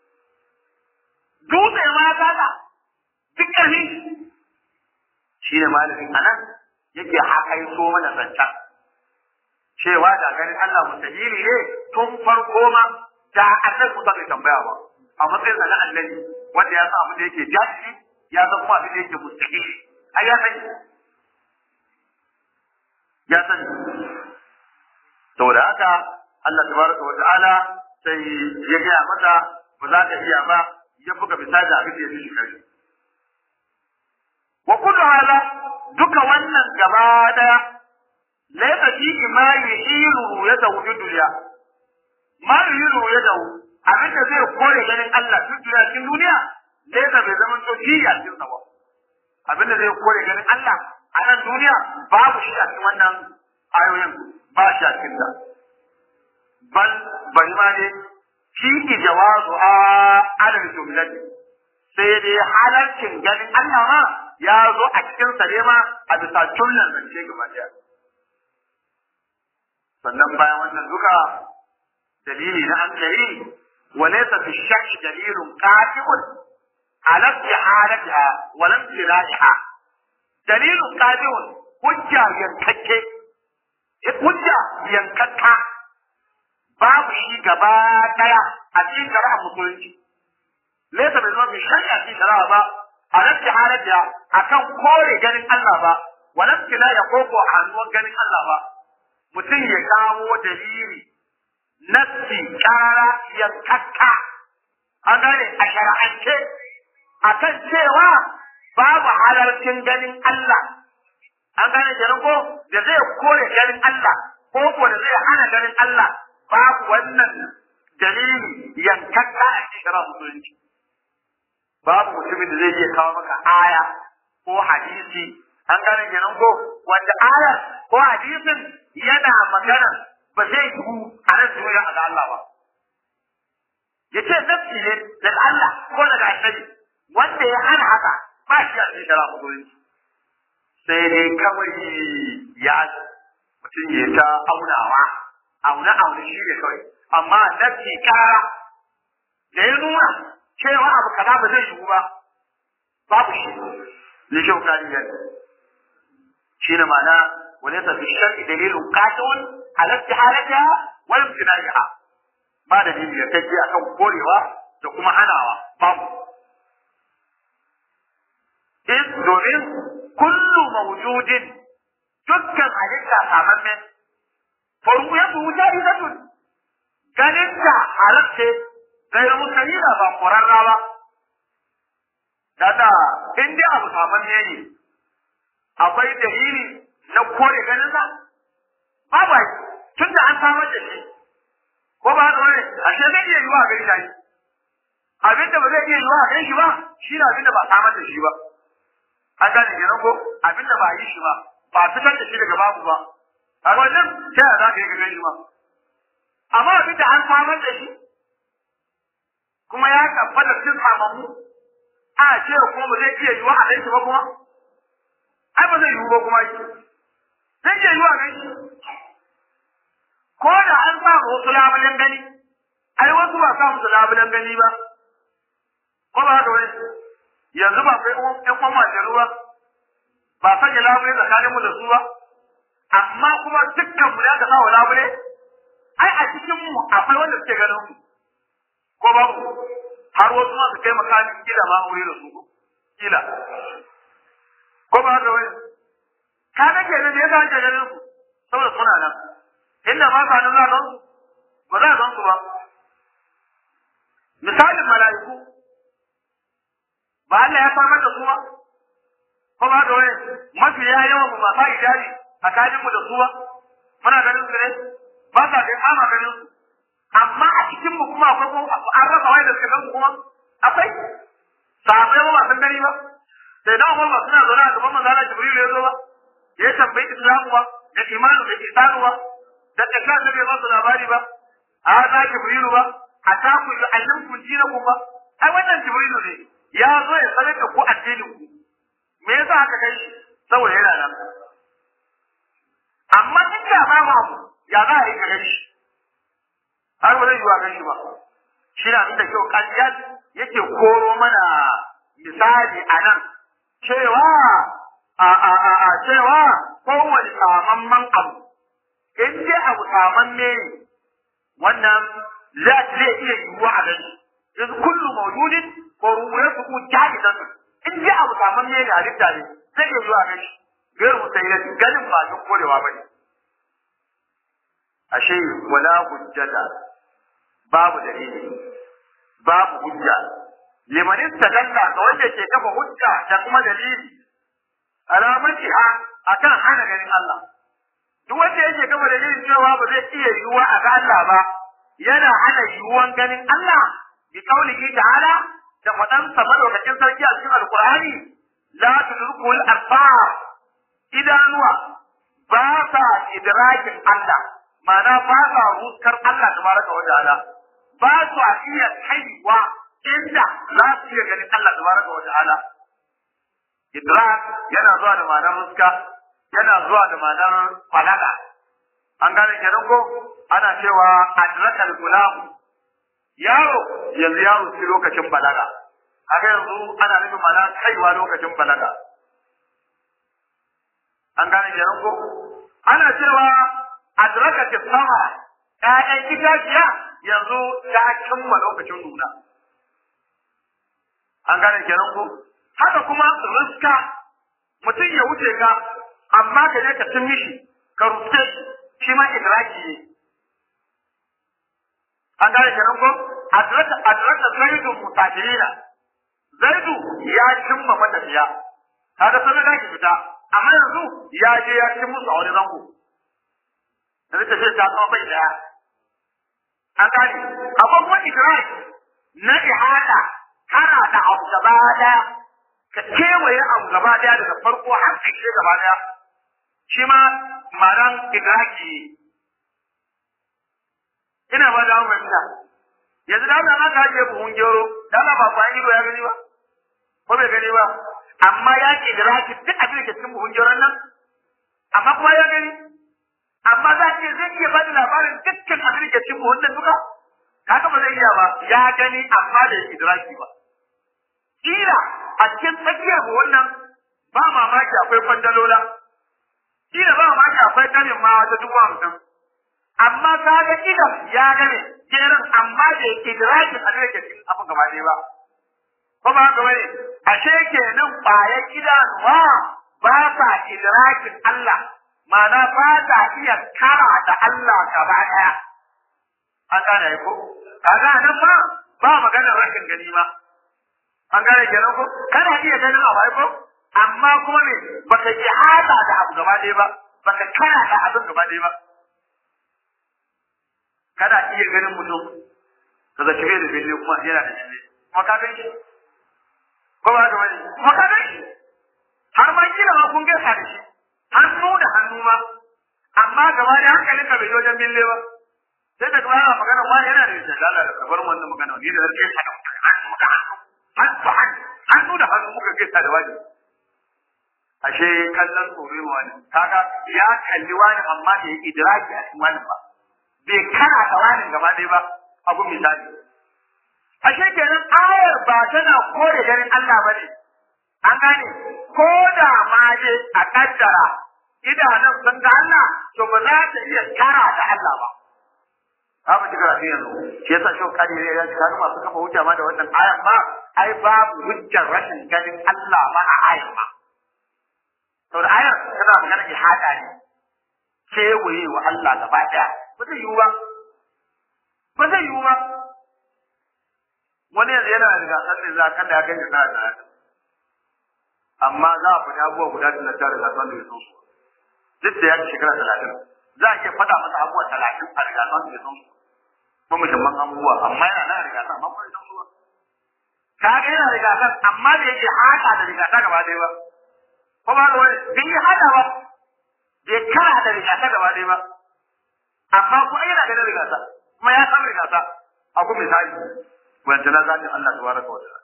dutse ma ya gaga duk ƙarfi shi ne malamin anan yake hakai so mana zancen cewa da ganin Allah mustahili ne tun farko ma da annabi Musa bai tambaya ba a matsayin sa na annabi wanda ya san abin da yake jahili ya san kuma abin da yake mustahili ai ya sani ya sani saboda haka Allah tabaraka wa ta'ala sai ya gaya masa ba za ka iya ba ya buga misali abin da ya fi kare wa kullu hala duka wannan gaba daya laysa fihi ma yuhilu ya zawju dunya ma yuhilu ya dawu abin da zai kore ganin Allah tun duniya cikin duniya laysa bai zama to jiya cikin sa ba abin da zai kore ganin Allah a nan duniya babu shi a cikin wannan ayoyin ba shi a cikin ta bal bari ma ne fi jawazu a alal jumlati sai dai halarcin ganin Allah ma ya zo a cikin sa ne ma a bisa jumlan zance gaba daya sannan bayan wannan duka dalili na hankali wa laysa fi shakki dalilun qati'un ala istihalatiha wa lam tilaiha dalilun qati'un hujja yankakke hujja yankakka babu shi gaba daya a cikin shari'a musulunci laysa bi zama shari'a cikin shari'a ba alaski halatiya akan kore ganin Allah ba walamki la ya koko a hannuwan ganin Allah ba mutum ya kawo dalili nassi karara yankakka an gane a shara'ance akan cewa babu halarcin ganin Allah an gane kenan ko da zai kore ganin Allah ko ko da zai hana ganin Allah babu wannan dalili yankakka a cikin shari'a musulunci babu mutumin da zai iya kawo maka aya ko hadisi an gane kenan ko wanda aya ko hadisin yana magana ba zai yiwu a nan duniya a ga Allah ba yace nafsi ne daga Allah ko daga annabi wanda ya hana haka ba shi a cikin shari'a musulunci sai dai kawai ya mutum ya ta aunawa auna auna shi ne kawai amma nafsi kara da ya nuna cewa abu kaza ba zai yiwu ba babu shi ne shi hukari ya shi ne ma'ana wani yasa fi shar'i dalilun qati'un ala istihalatiha wa imtinaiha ba da dalili ya take akan korewa da kuma hanawa babu in domin kullu mawjudin dukkan halitta samamme faru ya bu jahidatun ganin ta halatte gairu musalila ba ƙwararra ba Dada, in dai abu saman ne ne, akwai dalili na kore ganin sa? Babu ai, tun da an samar da shi, ko ba haka wani, ashe zai iya yiwa a gari shi. Abin da ba zai iya yiwa a gari shi ba, shi ne abin da ba samar da shi ba. An gane kenan ko abin da ba yi shi ba, ba fitar da shi daga babu ba. A wannan ta yaya za ka yi ka gani ba. Amma abin da an samar da shi, kuma ya tabbata cikin samammu, a ce kuma ba zai iya yiwa a ganshi ba kuma ai ba zai yiwu ba kuma shi zai iya yiwa a ganshi ko da an sa wasu labulen gani ai wasu ba sa musu labulen gani ba ko ba haka wani yanzu ba kai ƴan kwan majaru ba ba sanya labule tsakaninmu da su ba amma kuma dukkan mu ya ka sa wa labule ai a cikin mu akwai wanda suke ganin mu ko babu har wasu masu kai makamin kila ma wuri da su kila ko ba haka wani ka ga ke ne ya ga ganin su saboda suna nan inda ma ka nan za ka ba za ka su ba misalin mala'iku ba Allah ya samar da su ba ko ba haka wani mafi ya yawan mu masu hijabi tsakaninmu da su ba muna ganin su ne ba sa kai ama ganin su amma a cikin mu kuma akwai kuma an rasa wai da suka gan kuma akwai sahabbai ba san gani ba sai da Umar suna zaune a gaban manzo Allah Jibril ya zo ba ya tambayi Islamu ba da imanu da isanu ba da kaza da bai ba su labari ba a za Jibril ba a ta ku yu'allimkum dinakum ba ai wannan Jibril ne ya zo ya sanar da ku addinin ku me yasa aka kai shi saboda yana nan amma in da ba mu ya za a yi gare shi har ba zai yi wa gan shi ba shi na da kyau ƙaryar yake koro mana misali a nan cewa a a a a cewa kowane samamman abu in dai abu samamme ne wannan za zai iya yiwuwa a gani yanzu kullu mawjudin ko ruwa su ku jahidan in dai abu samamme ne halitta ne zai iya yiwuwa a gani gairu mutayyid ganin ba duk korewa bane ashe wala hujjata babu dalili babu hujja liman istadalla ga wanda ke kafa hujja da kuma dalili alamati ha akan hana ganin Allah duk wanda yake kafa dalilin cewa ba zai iya yiwuwa a ga Allah ba yana hana yiwuwan ganin Allah bi kaulihi ta'ala da fadan sa madaukakin sarki a cikin alqur'ani la tudrikul absar idanuwa ba sa idrakin Allah ma'ana ba sa ruskar Allah tabaraka wa ta'ala ba su iya kaiwa inda za su iya ganin Allah tabaraka wa ta'ala idrak yana zuwa da ma'anar ruska yana zuwa da ma'anar balaga an gane kenan ko ana cewa adrakal gulam yaro yanzu yaro shi lokacin balaga haka yanzu ana nufin ma'ana kaiwa lokacin balaga an gane kenan ko ana cewa adraka ta sama ƴaƴan itaciya yanzu ta cimma lokacin nuna an gane kenan ko haka kuma riska mutum ya wuce ka amma ka je ka cin mishi ka rufe shi ma idraki ne an gane kenan ko adraka adraka zaidu mutajirina zaidu ya cimma matafiya kaga sanar da ki fita amma yanzu ya je ya ci musu a wani zango yanzu tafiya ta zama bai daya an gane akwai kuma idraki na ihada hana da abu gaba daya ka kewaye abu gaba daya daga farko har ƙarshe gaba daya shi ma ma'anan idraki ina ba da fahimta yanzu da Allah aka ajiye buhun gero da Allah ba ba ido ya gani ba ko bai gani ba amma ya ke idraki duk abin da ke cikin buhun geron nan amma kuma ya gani amma za ce zai iya bada labarin dukkan abin da ke cikin buhun nan duka kaga ba zai iya ba ya gani amma da idraki ba kila a cikin tsakiyar buhun nan ba mamaki akwai kwandalola kila ba mamaki akwai kanin ma wata dubu hamsin amma ka ga idan ya gane jerin amma da idraki a da cikin abin gaba ɗaya ba ko ba haka bane ashe kenan bayan idanuwa ba sa idrakin Allah ma'ana ba ta iya kara da Allah gaba ɗaya an gane ko kaga nan ma ba maganar rashin gani ma an gane kenan ko kana iya ganin abu ko amma kuma me baka ji hada da abu gaba ɗaya ba baka kara da abin gaba ɗaya ba kana iya ganin mutum ka zaci bai da bille kuma yana da bille kuma ka gan shi ko ba ka bane kuma ka gan shi har ma kila ma kun gaisa da shi hannu da hannu ma amma gaba da hankalin ka bai yi wajen bille ba sai da kuma ana magana wani yana da shi Allah da kabar wannan magana ni da rike sa da hannu da hannu hannu da hannu hannu da hannu muka gaisa da wani ashe kallon tsoro wani kaga ya kalli wani amma da ya idraki a cikin wani ba bai kana da wani gaba ɗaya ba abu misali ashe kenan ayar ba tana kore ganin Allah ba ne an gane ko da ma je a kaddara idanun sun ga Allah to ba za ta iya kara da Allah ba za mu ci karatu yanzu shi yasa shi kadi ne ya shiga masu kafa hujja ma da wannan ayan ma ai babu hujjar rashin ganin Allah ma a ayan ma saboda ayar tana magana ihada ne kewaye wa Allah gaba ɗaya ba zai yiwu ba ba zai yiwu ba wani yanzu yana da gasar ne za kan da ya kai da na da amma za a fita abubuwa guda da na tare da gasar da ya so su duk da ya ci shekara talatin za a iya faɗa masa abubuwa talatin a riga san da ya san su kuma muhimman abubuwa amma yana nan riga san amma ba ya san su ba ka ga yana riga san amma da yake haka da riga san gaba ɗaya ba ko ba wani bai yi haka ba bai kara da riga san gaba ɗaya ba amma kuma yana ganin riga san kuma ya san riga san abu misali wanda na zaɓin Allah tabaraka wa ta'ala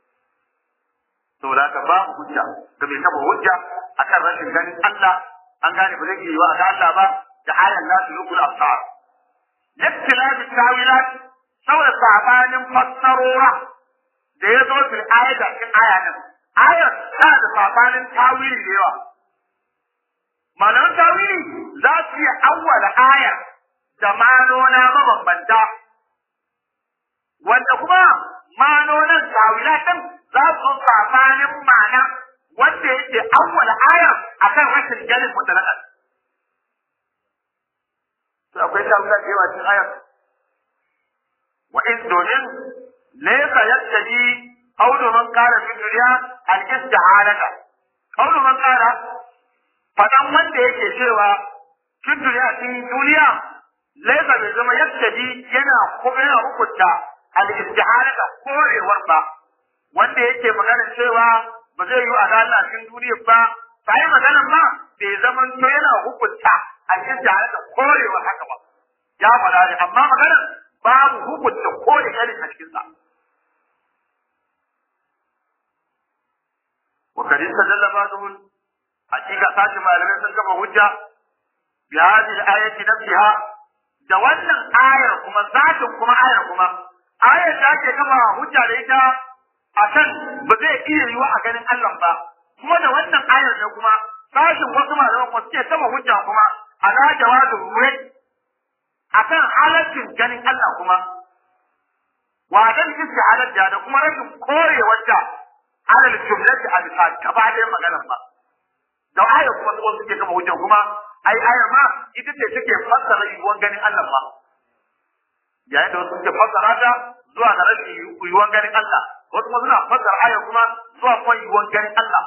saboda haka babu hujja ga mai kafa hujja akan rashin ganin Allah an gane ba zai yi wa ga Allah ba da ayan la tulul absar yaktilabi tawilat saboda sabanin fassarora da ya zo fil ayat cikin aya din ayat ta da sabanin tawili da yawa malaman tawili za su yi awwala aya da manona mabambanta wanda kuma manonan tawilatan za su sabanin ma'ana wanda yake awwala ayar akan rashin ganin mutlaqan to akwai tawila da yawa cikin ayar wa in domin laysa yattaji qawlu man qala fi dunya al-istihalata qawlu man qala fadan wanda yake cewa fi dunya cikin duniya laysa bai zama yattaji yana kuma yana hukunta al-istihalata korewar ba wanda yake magana cewa ba zai yi a Allah cikin duniya ba sai maganan ma bai zama to yana hukunta al-istihalata korewar haka ba ya faɗa ne amma maganar babu hukunta kore irin a cikin sa wa kadin sadalla ba'dhum hakika sashi malamai sun kafa hujja bi hadhihi al-ayati nafsiha da wannan ayar kuma zatin kuma ayar kuma ayar da ake kafa hujja da ita akan ba zai iya yiwa a ganin Allah ba kuma da wannan ayar da kuma sashin wasu malaman kuma suke kafa hujja kuma ala jawazu ruwai akan halaccin ganin Allah kuma wa dan istihalar da da kuma rashin korewar da alal jumlati a bisa gaba ɗaya maganar ba da ayar kuma su suke kama hujja kuma ai ayar ma ita ce take fassara yiwuwan ganin Allah ba yayin da wasu suke fassara ta zuwa ga rashin yiwuwan ganin Allah wasu kuma suna fassara ayar kuma zuwa kuma yiwuwan ganin Allah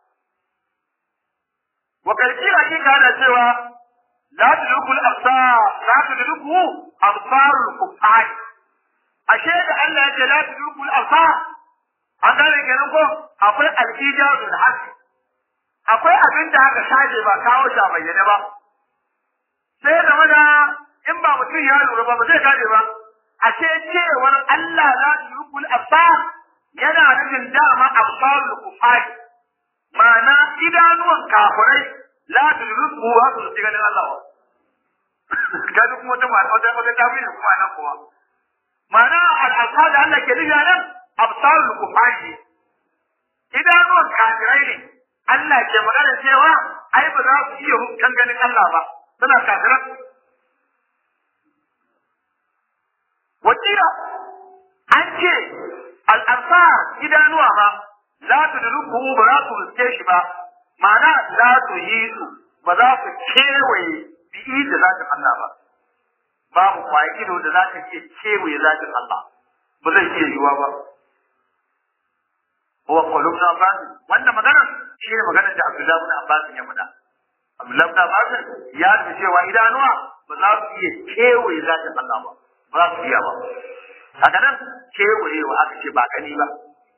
wa kalkira shi ka da cewa la tudrikul absar la tudriku absarul kuffar ashe da Allah ya ce la tudrikul absar an gane kenan ko akwai al-ijazul hasbi akwai abin da aka shaje ba kawo shi a bayyane ba sai da mana in ba mutum ya lura ba ba zai gane ba ashe cewar Allah la tudrikul absar yana nufin dama absarul kufar ma'ana idanuwan kafirai la tudriku wa su ji ganin Allah kaji kuma wata ma'ana wata wata tafi ne kuma nan kuma ma'ana al-absar da Allah ke nufi nan absarul kufar idanuwan kafirai ne Allah ke magana cewa ai ba za su iya hukkan ganin Allah ba suna kafiran wakila an ce al'arsar idanuwa ba za su da ruku ba za su riske shi ba ma'ana za su yi su ba za su kewaye bi'i da zatin Allah ba babu kwaye ido da za ta iya kewaye zatin Allah ba zai iya yiwa ba huwa qulubna Abbas wannan magana shi ne maganar da Abdullahi ibn Abbas ya faɗa Abdullahi ibn Abbas ya ce cewa idanuwa ba za su iya kewaye zatin Allah ba ba za su iya ba haka nan kewayewa aka ce ba gani ba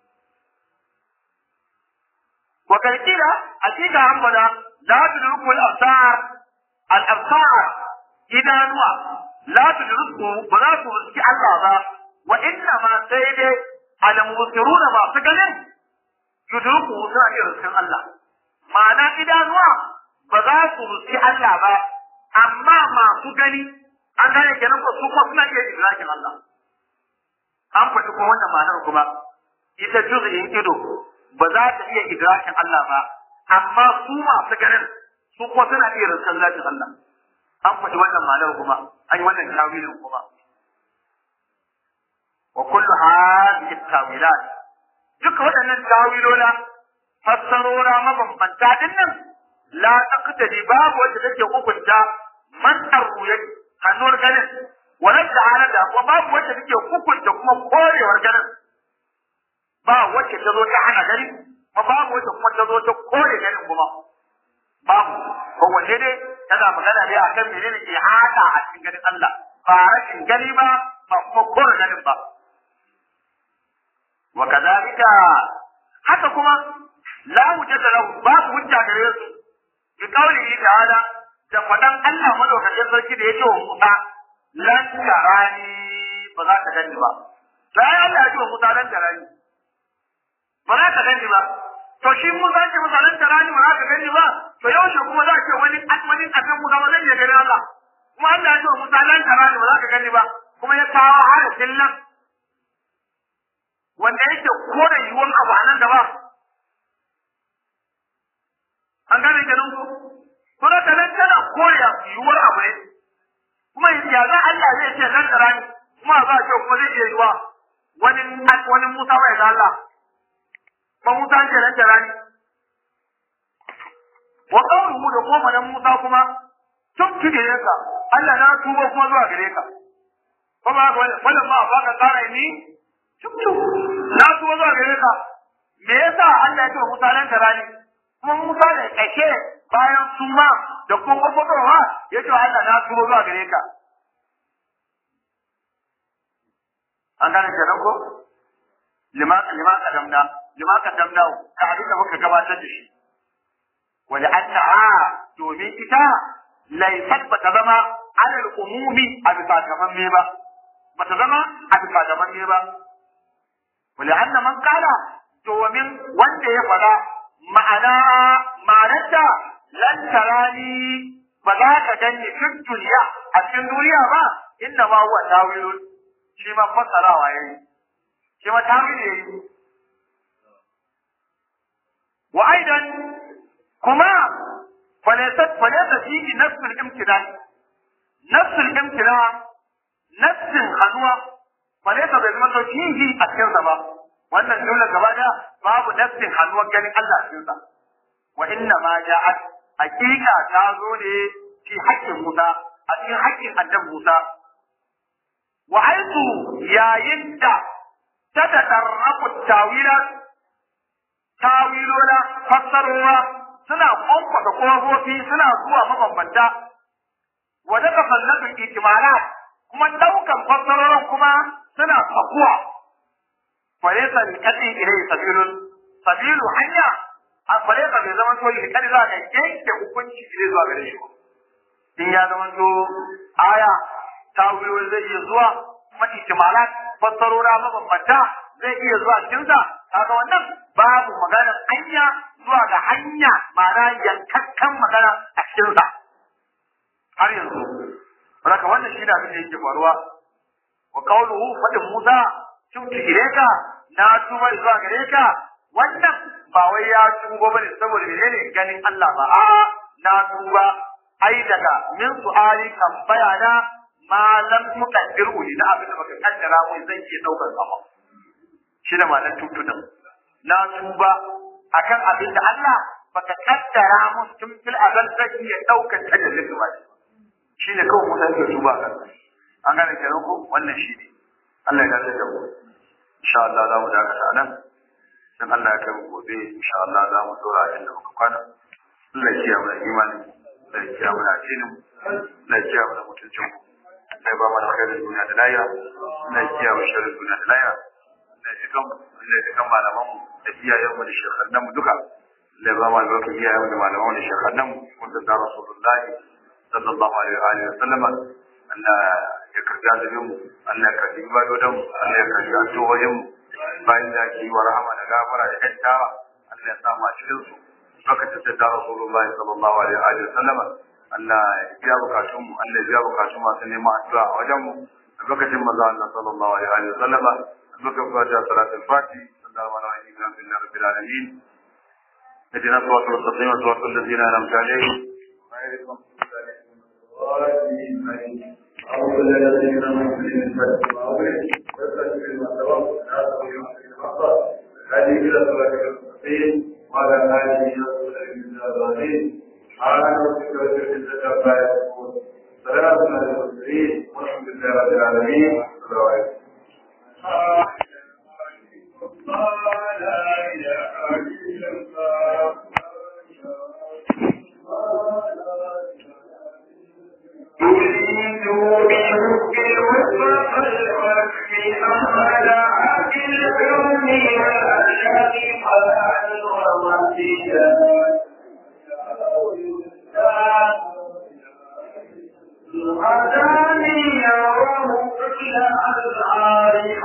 wa kalkila hakika an bada la tudrikul absar al absar idanuwa la tudriku ba za su riski Allah ba wa inna ma sai dai al musiruna ba su ganin yudruku suna iya riskin Allah ma'ana idanuwa ba za su riski Allah ba amma masu gani an gane kenan ko su kuma suna iya idrakin Allah an faɗi kuma wannan ma'anar kuma ita juz'in ido ba za ta iya idrakin Allah ba amma su masu ganin su kuma suna iya riskan zatin Allah an faɗi wannan ma'anar kuma an yi wannan tawilin kuma wa kullu hadhihi tawilat duka waɗannan tawilola fassarora mabambanta din nan la taqtadi babu wacce take hukunta man arruyat hannuwar ganin wannan da halada kuma babu wacce take hukunta kuma korewar ganin ba wacce ta zo ta hana gani kuma babu wacce kuma ta zo ta kore ganin kuma babu ko wanne ne tana magana ne akan menene ke hada a cikin ganin Allah ba rashin gani ba ba kuma kore ganin ba wa kadhalika haka kuma la wujada lahu babu hujja gare su bi qawlihi ta'ala da fadan Allah madaukakin sarki da yake wa Musa lan tarani ba za ka gani ba sai Allah ya ce wa Musa lan tarani ba za ka gani ba to shi Musa ce Musa lan tarani ba za ka gani ba to yaushe kuma za ce wani wani akan Musa ba zai iya gani Allah kuma Allah ya ce wa Musa lan tarani ba za ka gani ba kuma ya kawo harafin lan wanda yake kore yiwuwar abu a nan gaba an gane kenan ko kuma da nan tana kore yiwuwar abu ne kuma ya za Allah zai ce nan tsara ni kuma za a ce kuma zai iya yiwa wani wani Musa bai ga Allah ba Musa ce nan tsara ni wa qawluhu da kuma nan Musa kuma tun kide ka Allah na tuba kuma zuwa gare ka kuma wannan ma ba ka tsara ni na tuba zuwa gare ka me yasa Allah ya ce Musa nan tsara ni kuma Musa da ƙashe bayan suma da kuma farfadowa ya ce Allah na tuba zuwa gare ka. An gane kenan ko? Lima lima kadamna, lima kadamna ka abin da muka gabatar da shi. Wani annaha domin ita laifat bata zama alal umumi a bisa gaban me ba. Bata zama a bisa gaban me ba. Wani anna man kala domin wanda ya faɗa ma'ana ma'anarta lan tarani ba za ka gani fin duniya a cikin duniya ba inda ma huwa tawilun shi ma fassarawa yayi shi ma tawili yayi wa aidan kuma falaysat falaysa fihi nafsul imtinan nafsul imtinan nafsin haduwa falaysa bai zama to fihi a cikin ba wannan jumla gaba da babu nassin hannuwar ganin Allah cikin sa wa inna ma ja'at haqiqa ta zo ne fi haƙƙin Musa a cikin haƙƙin annabi Musa wa haitu yayin da ta tadarrabu tawila tawilola fassarwa suna kwankwasa kofofi suna zuwa mabambanta wa daga fallafin ihtimalat kuma daukan fassarorin kuma suna fakuwa falaisa li kadi ilai sabilun sabilu hanya a falaisa bai zama to li kadi za ka yanke hukunci ile zuwa gare shi in ya zama to aya tawiloli zai iya zuwa kuma ihtimalat fassarora mabambanta zai iya zuwa cikin sa kaga wannan babu maganar hanya zuwa ga hanya ma'ana yankakkan magana a cikin sa har yanzu Raka wannan shi da abin da yake faruwa wa qawluhu fadin Musa tubtu ilayka na tuba zuwa gare ka wannan ba wai ya tuba bane saboda menene ganin Allah ba a na tuba ai daga min su'ali tambaya na ma lam tuqaddiru da abin da baka kaddara mu zai iya daukar sama shi da malan tutudin na tuba akan abin da Allah baka kaddara mu tun fil azal zai iya daukar tajallin ba shi ne kawai musa yake tuba kan an gane kenan ko wannan shi ne Allah ya dace da mu insha Allah za mu dakata nan dan Allah ya kai mu gobe insha Allah za mu dora inda muka kwana Allah ya kiyaye mu imani Allah ya kiyaye mu addinin Allah ya kiyaye mu mutuncin mu Allah ya ba mu alkhairin duniya da lahira Allah ya kiyaye mu sharrin duniya da lahira Allah ya kan Allah ya kan malaman mu da iyayen mu da shekhannan mu duka Allah ya ba mu albarkar iyayen mu da malaman mu da shekhannan mu wanda da Rasulullahi sallallahu alaihi wa alihi wasallama Allah ya karbi azumin mu Allah ya karbi ibadodin mu Allah ya karbi addu'o'in mu bayan da ki wa rahama da gafara da kaddawa Allah ya sa mu a cikin su lokacin da Rasulullah sallallahu alaihi wa alihi wasallama Allah ya biya bukatun mu Allah ya biya bukatun masu neman addu'a a wajen mu lokacin manzo Allah sallallahu alaihi wa alihi wasallama lokacin da salatul fati sallallahu alaihi wa alihi rabbil alamin اهدنا الصراط المستقيم صراط الذين انعمت عليهم غير المغضوب عليهم هذه إلى صلاة المستقيم وعلى آله وصحبه المستقيم على ربك وجل عما يصفون سلام على المرسلين والحمد لله رب العالمين السلام عليكم لا إله إلا الله يريد بحب الوفق الخف أمل عاقل الكون والأشهد قلعا ومسجدا هداني يراه كل العارف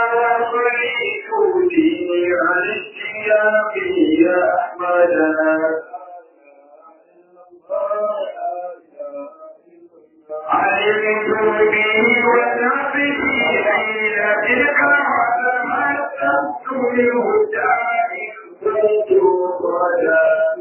وصليت ديني عن اشتياق يا أحمدنا علمت به ونفسي حين تلك علمت منه الداعي كنت صدا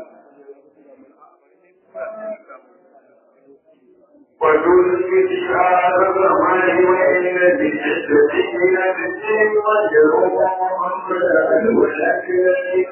وكنت شعار الرحمن وإن بشدة نفسي وجهه محمدا ولكن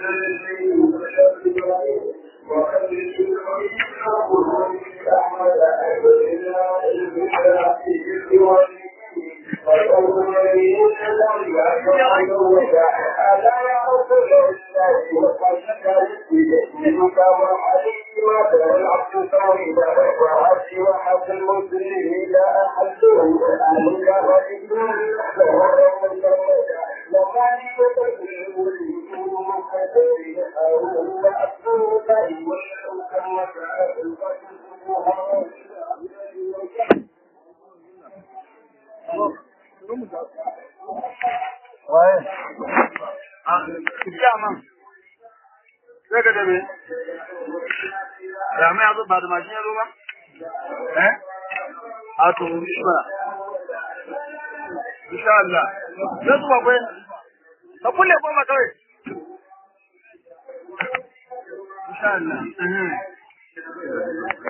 ba da mashin ya zo ba? Eh? A to, shi ba. Insha Allah. Zai zuwa kwai. Ka kulle goma kawai. Insha Allah.